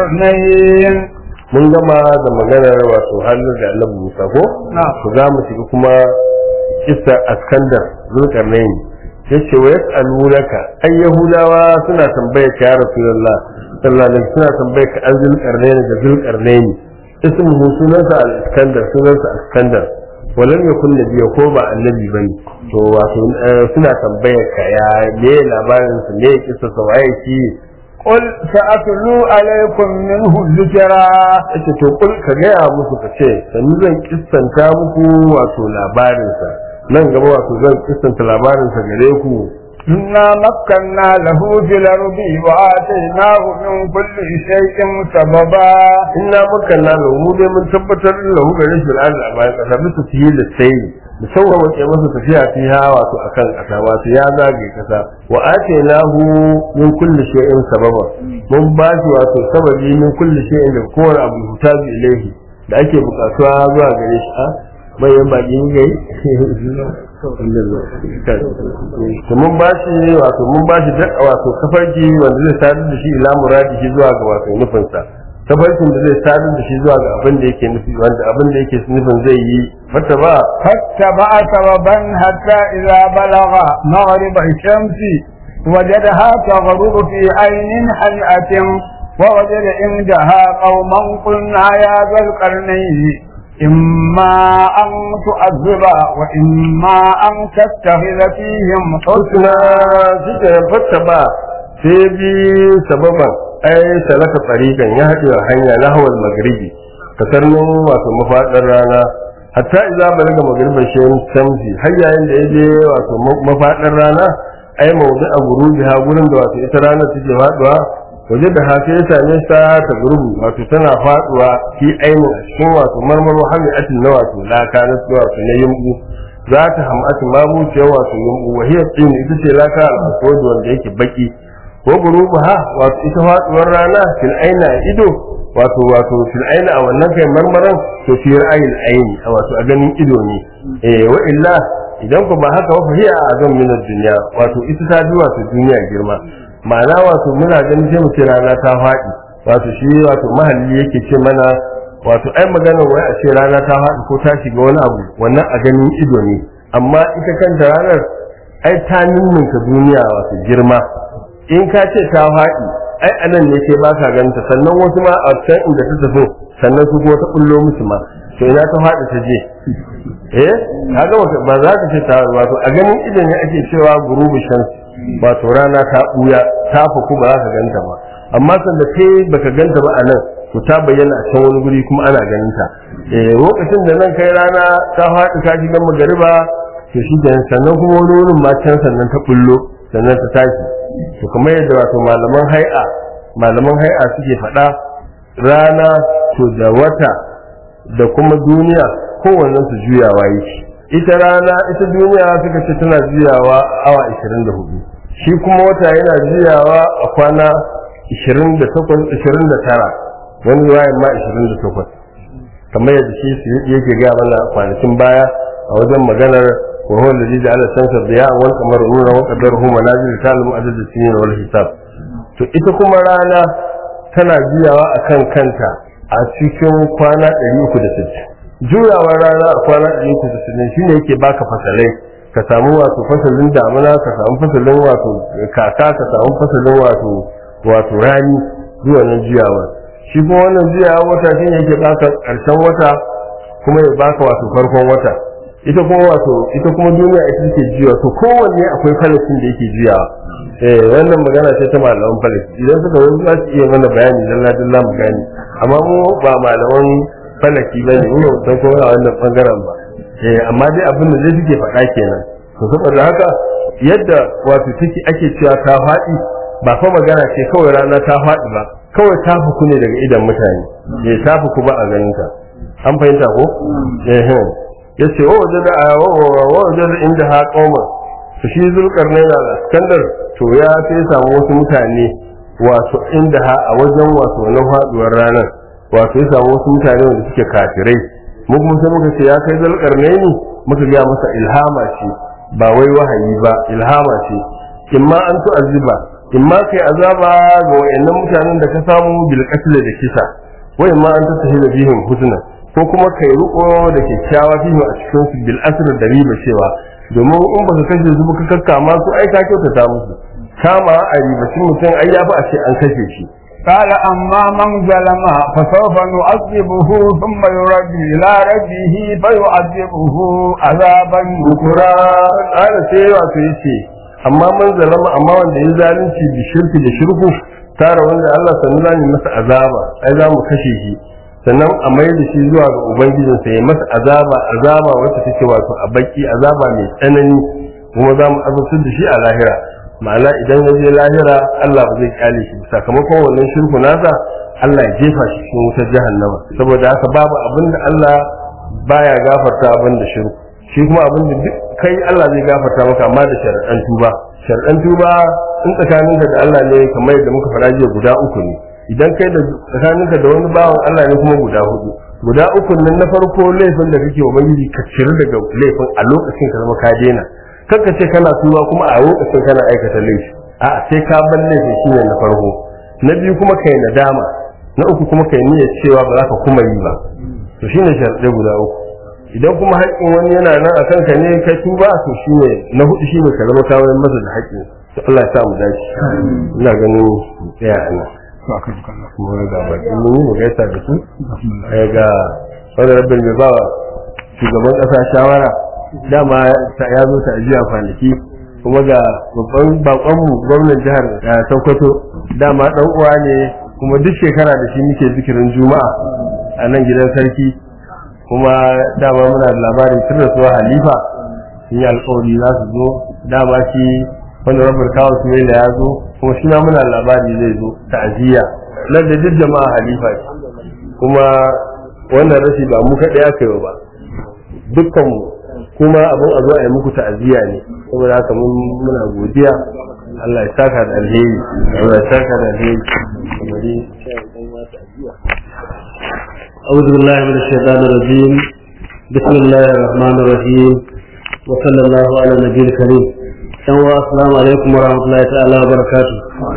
القرنين mun gama da maganar wato halin da Allah Musa ko ku za mu shiga kuma kissa askandar zulkarnaini yace wa yas'alunaka ay yahudawa suna tambayar ka ya rasulullah sallallahu alaihi suna tambayar ka an zulkarnaini da zulkarnaini ismuhu sunansa al-iskandar sunansa askandar walam yakun nabiyya ko ba annabi bane to wato suna tambayar ka ya me labarin su me kissa sa waye shi قل سأتلو عليكم منه ذكرا yace to kul ka gaya musu ka ce sannu zan kissanta muku wato labarinsa nan gaba wato zan kissanta labarinsa gare ku إنا مكنا له في الأرض وآتيناه من كل شيء سببا inna makanna lahu mu dai mun tabbatar da lahu gare shi al'ada a bayan kasa bisa fiye da sai da sauwa ke masa tafiya fiha wato akan kasa wato ya zage kasa wa atainahu min kulli shay'in sababa mun ba shi wato sababi min kulli shay'in da kowane abu hutabi ilaihi da ake bukatuwa zuwa gare shi a bayan baki gai to mun ba shi wato mun ba shi duk wato kafarki wanda zai sadar da shi ila muradi shi zuwa ga wato nufinsa tafarkin da zai sadar da shi zuwa ga abin da yake nufi wanda abin da yake nufin zai yi mata ba فاتبع سببا حتى إذا بلغ مغرب الشمس وجدها تغرب في عين حمئة ووجد عندها قوما قلنا يا ذا القرنين إما أن تعذب وإما أن تتخذ فيهم husna shi ke fata ba sai bi sababan ai salaka tsarikan ya haɗe hanya na hawal magribi kasarnin wato mafaɗar rana hatta idza balaga magriban shayin shamsi har yayin da ya je wato mafaɗar rana ai mawdu a gurubi ha gurin da wato ita rana take faduwa waje da haka ya same ta ta gurubu wato tana faduwa fi ainihin a cikin wato marmaro hami'atin na wato laka na wato na yumbu za ta hamatu ma buciyar wato yumbu wahiyar tsini ita ce laka al'asodi wanda yake baki ko gurubu ha wato ita faduwar rana fil aina a ido wato wato fil aina a wannan kai marmaran to fi ra'ayin aini a wato a ganin ido ne eh wa illa idan ku ba haka ba hiya a azam min dunya wato ita ta ji wato duniya girma ma'ana wato muna ganin sai mu ce rana ta faɗi wato shi wato mahalli yake ce mana wato ai magana wai a ce rana ta faɗi ko ta shiga wani abu wannan a ganin ido ne amma ita kanta ranar ai ta ninninka duniya wato girma in ka ce ta faɗi ai anan ne ke ba ka ganta sannan wasu ma a can inda ta tafi sannan su kuma ta bullo musu ma to ina ta faɗi ta je eh kaga wata ba za ka ce ta wato a ganin ido ne ake cewa gurubu shamsi wato rana ta buya ta faku ba za ka ganta ba amma sanda kai baka ganta ba a nan to ta bayyana a can wani guri kuma ana ganin ta eh lokacin da nan kai rana ta faɗi ka shiga magariba to shi da sannan kuma wani wurin ma can sannan ta bullo sannan ta tashi to kamar yadda wato malaman hai'a malaman hai'a suke faɗa rana to da wata da kuma duniya kowannen su juyawa yake ita rana ita duniya suka ce tana juyawa awa 24 shi kuma wata yana juyawa a kwana 28 29 wani ruwayan ma 28 kamar yadda shi yake gaya mana kwanakin baya a wajen maganar وهو الذي جعل الشمس ضياء والقمر نورا وقدره منازل تعلم عدد السنين والحساب to ita kuma rana tana juyawa akan kanta a cikin kwana 360 juyawar rana a kwana 360 shine yake baka fasalai ka samu wato fasalin damuna ka samu fasalin wato kaka ka samu fasalin wato wato rani zuwa nan juyawar shi kuma wannan juyawar wata shine yake baka karshen wata kuma ya baka wato farkon wata ita kuma wato ita kuma duniya ita take juya to kowanne akwai falakin da yake juyawa eh wannan magana ce ta malaman falaki idan suka wani za su iya mana bayani dalla dalla mu gani amma mu ba malaman falaki bane mu ba san kowa a wannan bangaren ba eh amma dai abin da zai suke faɗa kenan to saboda haka yadda wato take ake cewa ta faɗi ba fa magana ce kawai rana ta faɗi ba kawai ta fuku ne daga idan mutane eh ta fuku ba a ganin ta an fahimta ko eh yace wa wajada wa wajada inda ha qauma to shi zulkarnain da iskandar to ya sai samu wasu mutane wato inda ha a wajen wato na faduwar ranar wato ya samu wasu mutane wanda suke kafirai mu kuma sai muka ce ya kai zulkarnain muka ga masa ilhama ce ba wai wahayi ba ilhama ce imma an tu'azziba imma kai azaba ga wayannan mutanen da ka samu bil qatl da kisa wa imma an tasahila bihim husna ko kuma kai riko da kyakkyawa fihi a cikin su bil asr da riba cewa domin in baka kashe su baka kakkama su ai ka kyautata musu kama a ribacin mutum ai yafi a ce an kashe shi قال أما من ظلم فسوف نعذبه ثم يرد إلى ربه فيعذبه عذابا nukura ƙara sai wato yace amma man zalama amma wanda ya zalunci bi shirki da shirku tara wanda Allah sannu zani masa azaba ai za mu kashe shi sannan a mai da shi zuwa ga ubangijinsa ya masa azaba azaba wacce take wato a baki azaba mai tsanani kuma za mu azabtar da shi a lahira ma'ana idan ya je lahira Allah ba zai kyale shi sakamakon wannan shirku nasa Allah ya jefa shi cikin wutar jahannama saboda haka babu abin da Allah baya gafarta abin da shirku shi kuma abin da duk kai Allah zai gafarta maka amma da sharaɗan tuba sharaɗan tuba in tsakaninka da Allah ne kamar yadda muka faɗa jiya guda uku ne idan kai da tsakaninka da wani bawan Allah ne kuma guda hudu guda uku nan na farko laifin da kake wa ubangiji ka ciri daga laifin a lokacin ka zama ka daina kanka ce kana tuba kuma a lokacin kana aikata laifi a sai ka bar laifin shine na farko na biyu kuma kai nadama na uku kuma kai niyyar cewa ba za ka kuma yi ba to shine sharaɗai guda uku idan kuma haƙƙin wani yana nan a kanka ne ka tuba to shine na hudu shine ka zama kawai masa da haƙƙin to Allah ya sa mu dace ina ganin tsaya a nan kuma ga baki mun yi mu gaisa da su ga wani rabin mai ba shugaban ƙasa shawara dama ya zo ta ajiya kwanaki kuma ga babban bakonmu gwamnan jihar Sokoto dama dan uwa ne kuma duk shekara da shi muke zikirin juma'a a nan gidan sarki kuma dama muna da labarin tun rasuwa halifa sun yi alkawari za su zo dama shi wanda rabar kawo su da ya zo kuma shi ma muna da labari zai zo ta'aziyya nan da duk jama'a halifa ce kuma wannan rashi ba mu kaɗai aka yi ba dukkanmu kuma abin a zo a yi muku ta'aziyya ne saboda haka mun muna godiya Allah ya saka da alheri Allah ya saka da alheri kamar أعوذ بالله من الشيطان الرجيم بسم الله الرحمن الرحيم وصلى الله على النبي الكريم السلام عليكم ورحمة الله تعالى وبركاته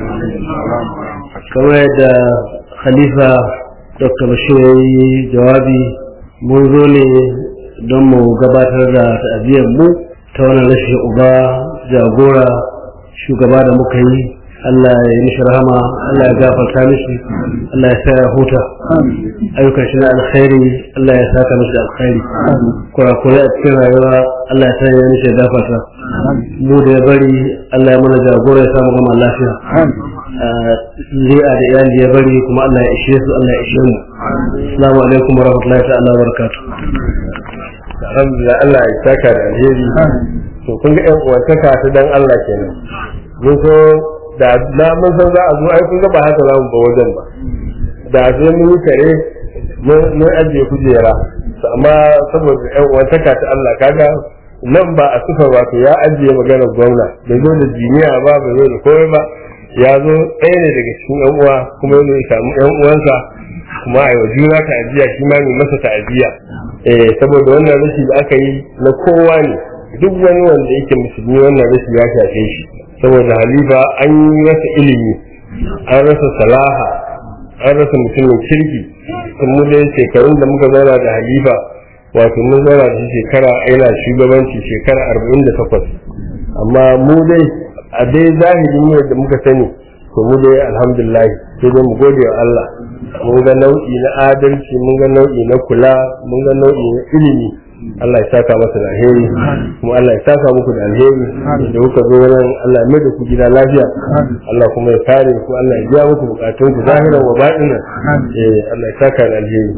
كما يدى خليفة دكتور بشير جوابي منذ don mu gabatar da ta'aziyar mu ta wannan rashin uba jagora shugaba da muka yi Allah ya yi mishi rahama Allah ya gafarta mishi Allah ya sa ya huta ayyukan shi na alkhairi Allah ya saka mishi da alkhairi kurakurai a cikin rayuwa Allah ya sanya mishi ya gafarta mu da ya bari Allah ya mana jagora ya samu gama lafiya zuri'a da iyali ya bari kuma Allah ya ishe su Allah ya ishe mu assalamu alaikum wa rahmatullahi ta'ala wa barakatuh alhamdulillah Allah ya saka da alheri to kun ga ƴan uwantaka ta dan Allah kenan mun so da na mun san za a zo ai kun ga ba haka za mu ba wajen ba da sai mun yi kare mun ajiye kujera to amma saboda ƴan uwantaka ta Allah kaga nan ba a sufa wato ya ajiye maganar gwamna bai zo da jiniya ba bai zo da komai ba ya zo ɗaya ne daga cikin ƴan uwa kuma ya samu ƴan uwansa kuma a wa juna ta'aziyya shi ma mai masa ta'aziyya eh saboda wannan rashi da aka yi na kowa ne duk wani wanda yake musulmi wannan rashi ya shafe shi saboda halifa an yi rasa ilimi an rasa salaha an rasa mutumin kirki mu dai shekarun da muka zauna da halifa wato mun zauna da shi shekara yana shugabanci shekara arba'in da takwas amma mu dai a dai zahirin ne da muka sani to mu dai alhamdulillah sai dai mu gode wa Allah mun ga nau'i na adalci mun ga nau'i na kula mun ga nau'i na ilimi Allah ya saka masa da alheri kuma Allah ya saka muku da alheri da kuka zo nan Allah ya mai da ku gida lafiya Allah kuma ya kare ku Allah ya biya muku bukatun ku zahiran wa batinan eh Allah ya saka da alheri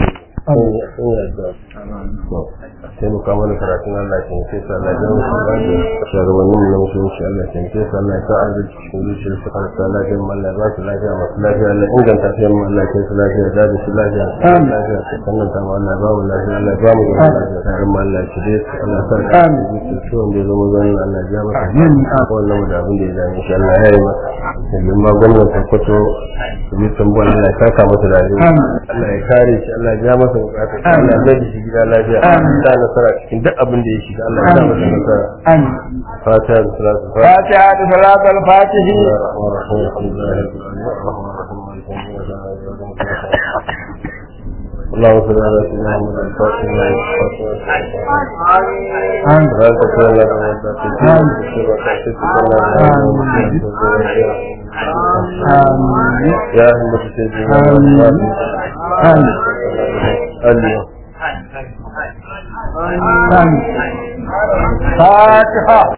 sai mu kawo karatun Allah ke sai sa Allah ya musu ba da shugabannin na musulunci Allah ke sai sa Allah ya sa arziki cikin zuciyar su har sa lafiya mu Allah ya ba su lafiya masu lafiya Allah inganta su mu Allah ya su lafiya da su lafiya lafiya su sannan ta Allah ya ba mu lafiya Allah ya ba mu lafiya tare mu Allah ya shirye su Allah ya sa amin su wanda ya zama zan Allah ya masa amin wannan da abin da ya dame shi Allah ya yi masa domin ma gwamnati kwato su bi tambuwa Allah ya saka masa da Allah ya kare shi Allah ya ja masa bukatu Allah ya mai shi gida lafiya da nasara cikin duk abin da ya shiga Allah ya sa masa nasara amin fatiha da salatu fatiha da salatul fatihi اللهم صل على سيدنا محمد الفاتح لما amin لا تكون لك من amin يا همة سيدنا آمين. آمين. اليوم amin fatiha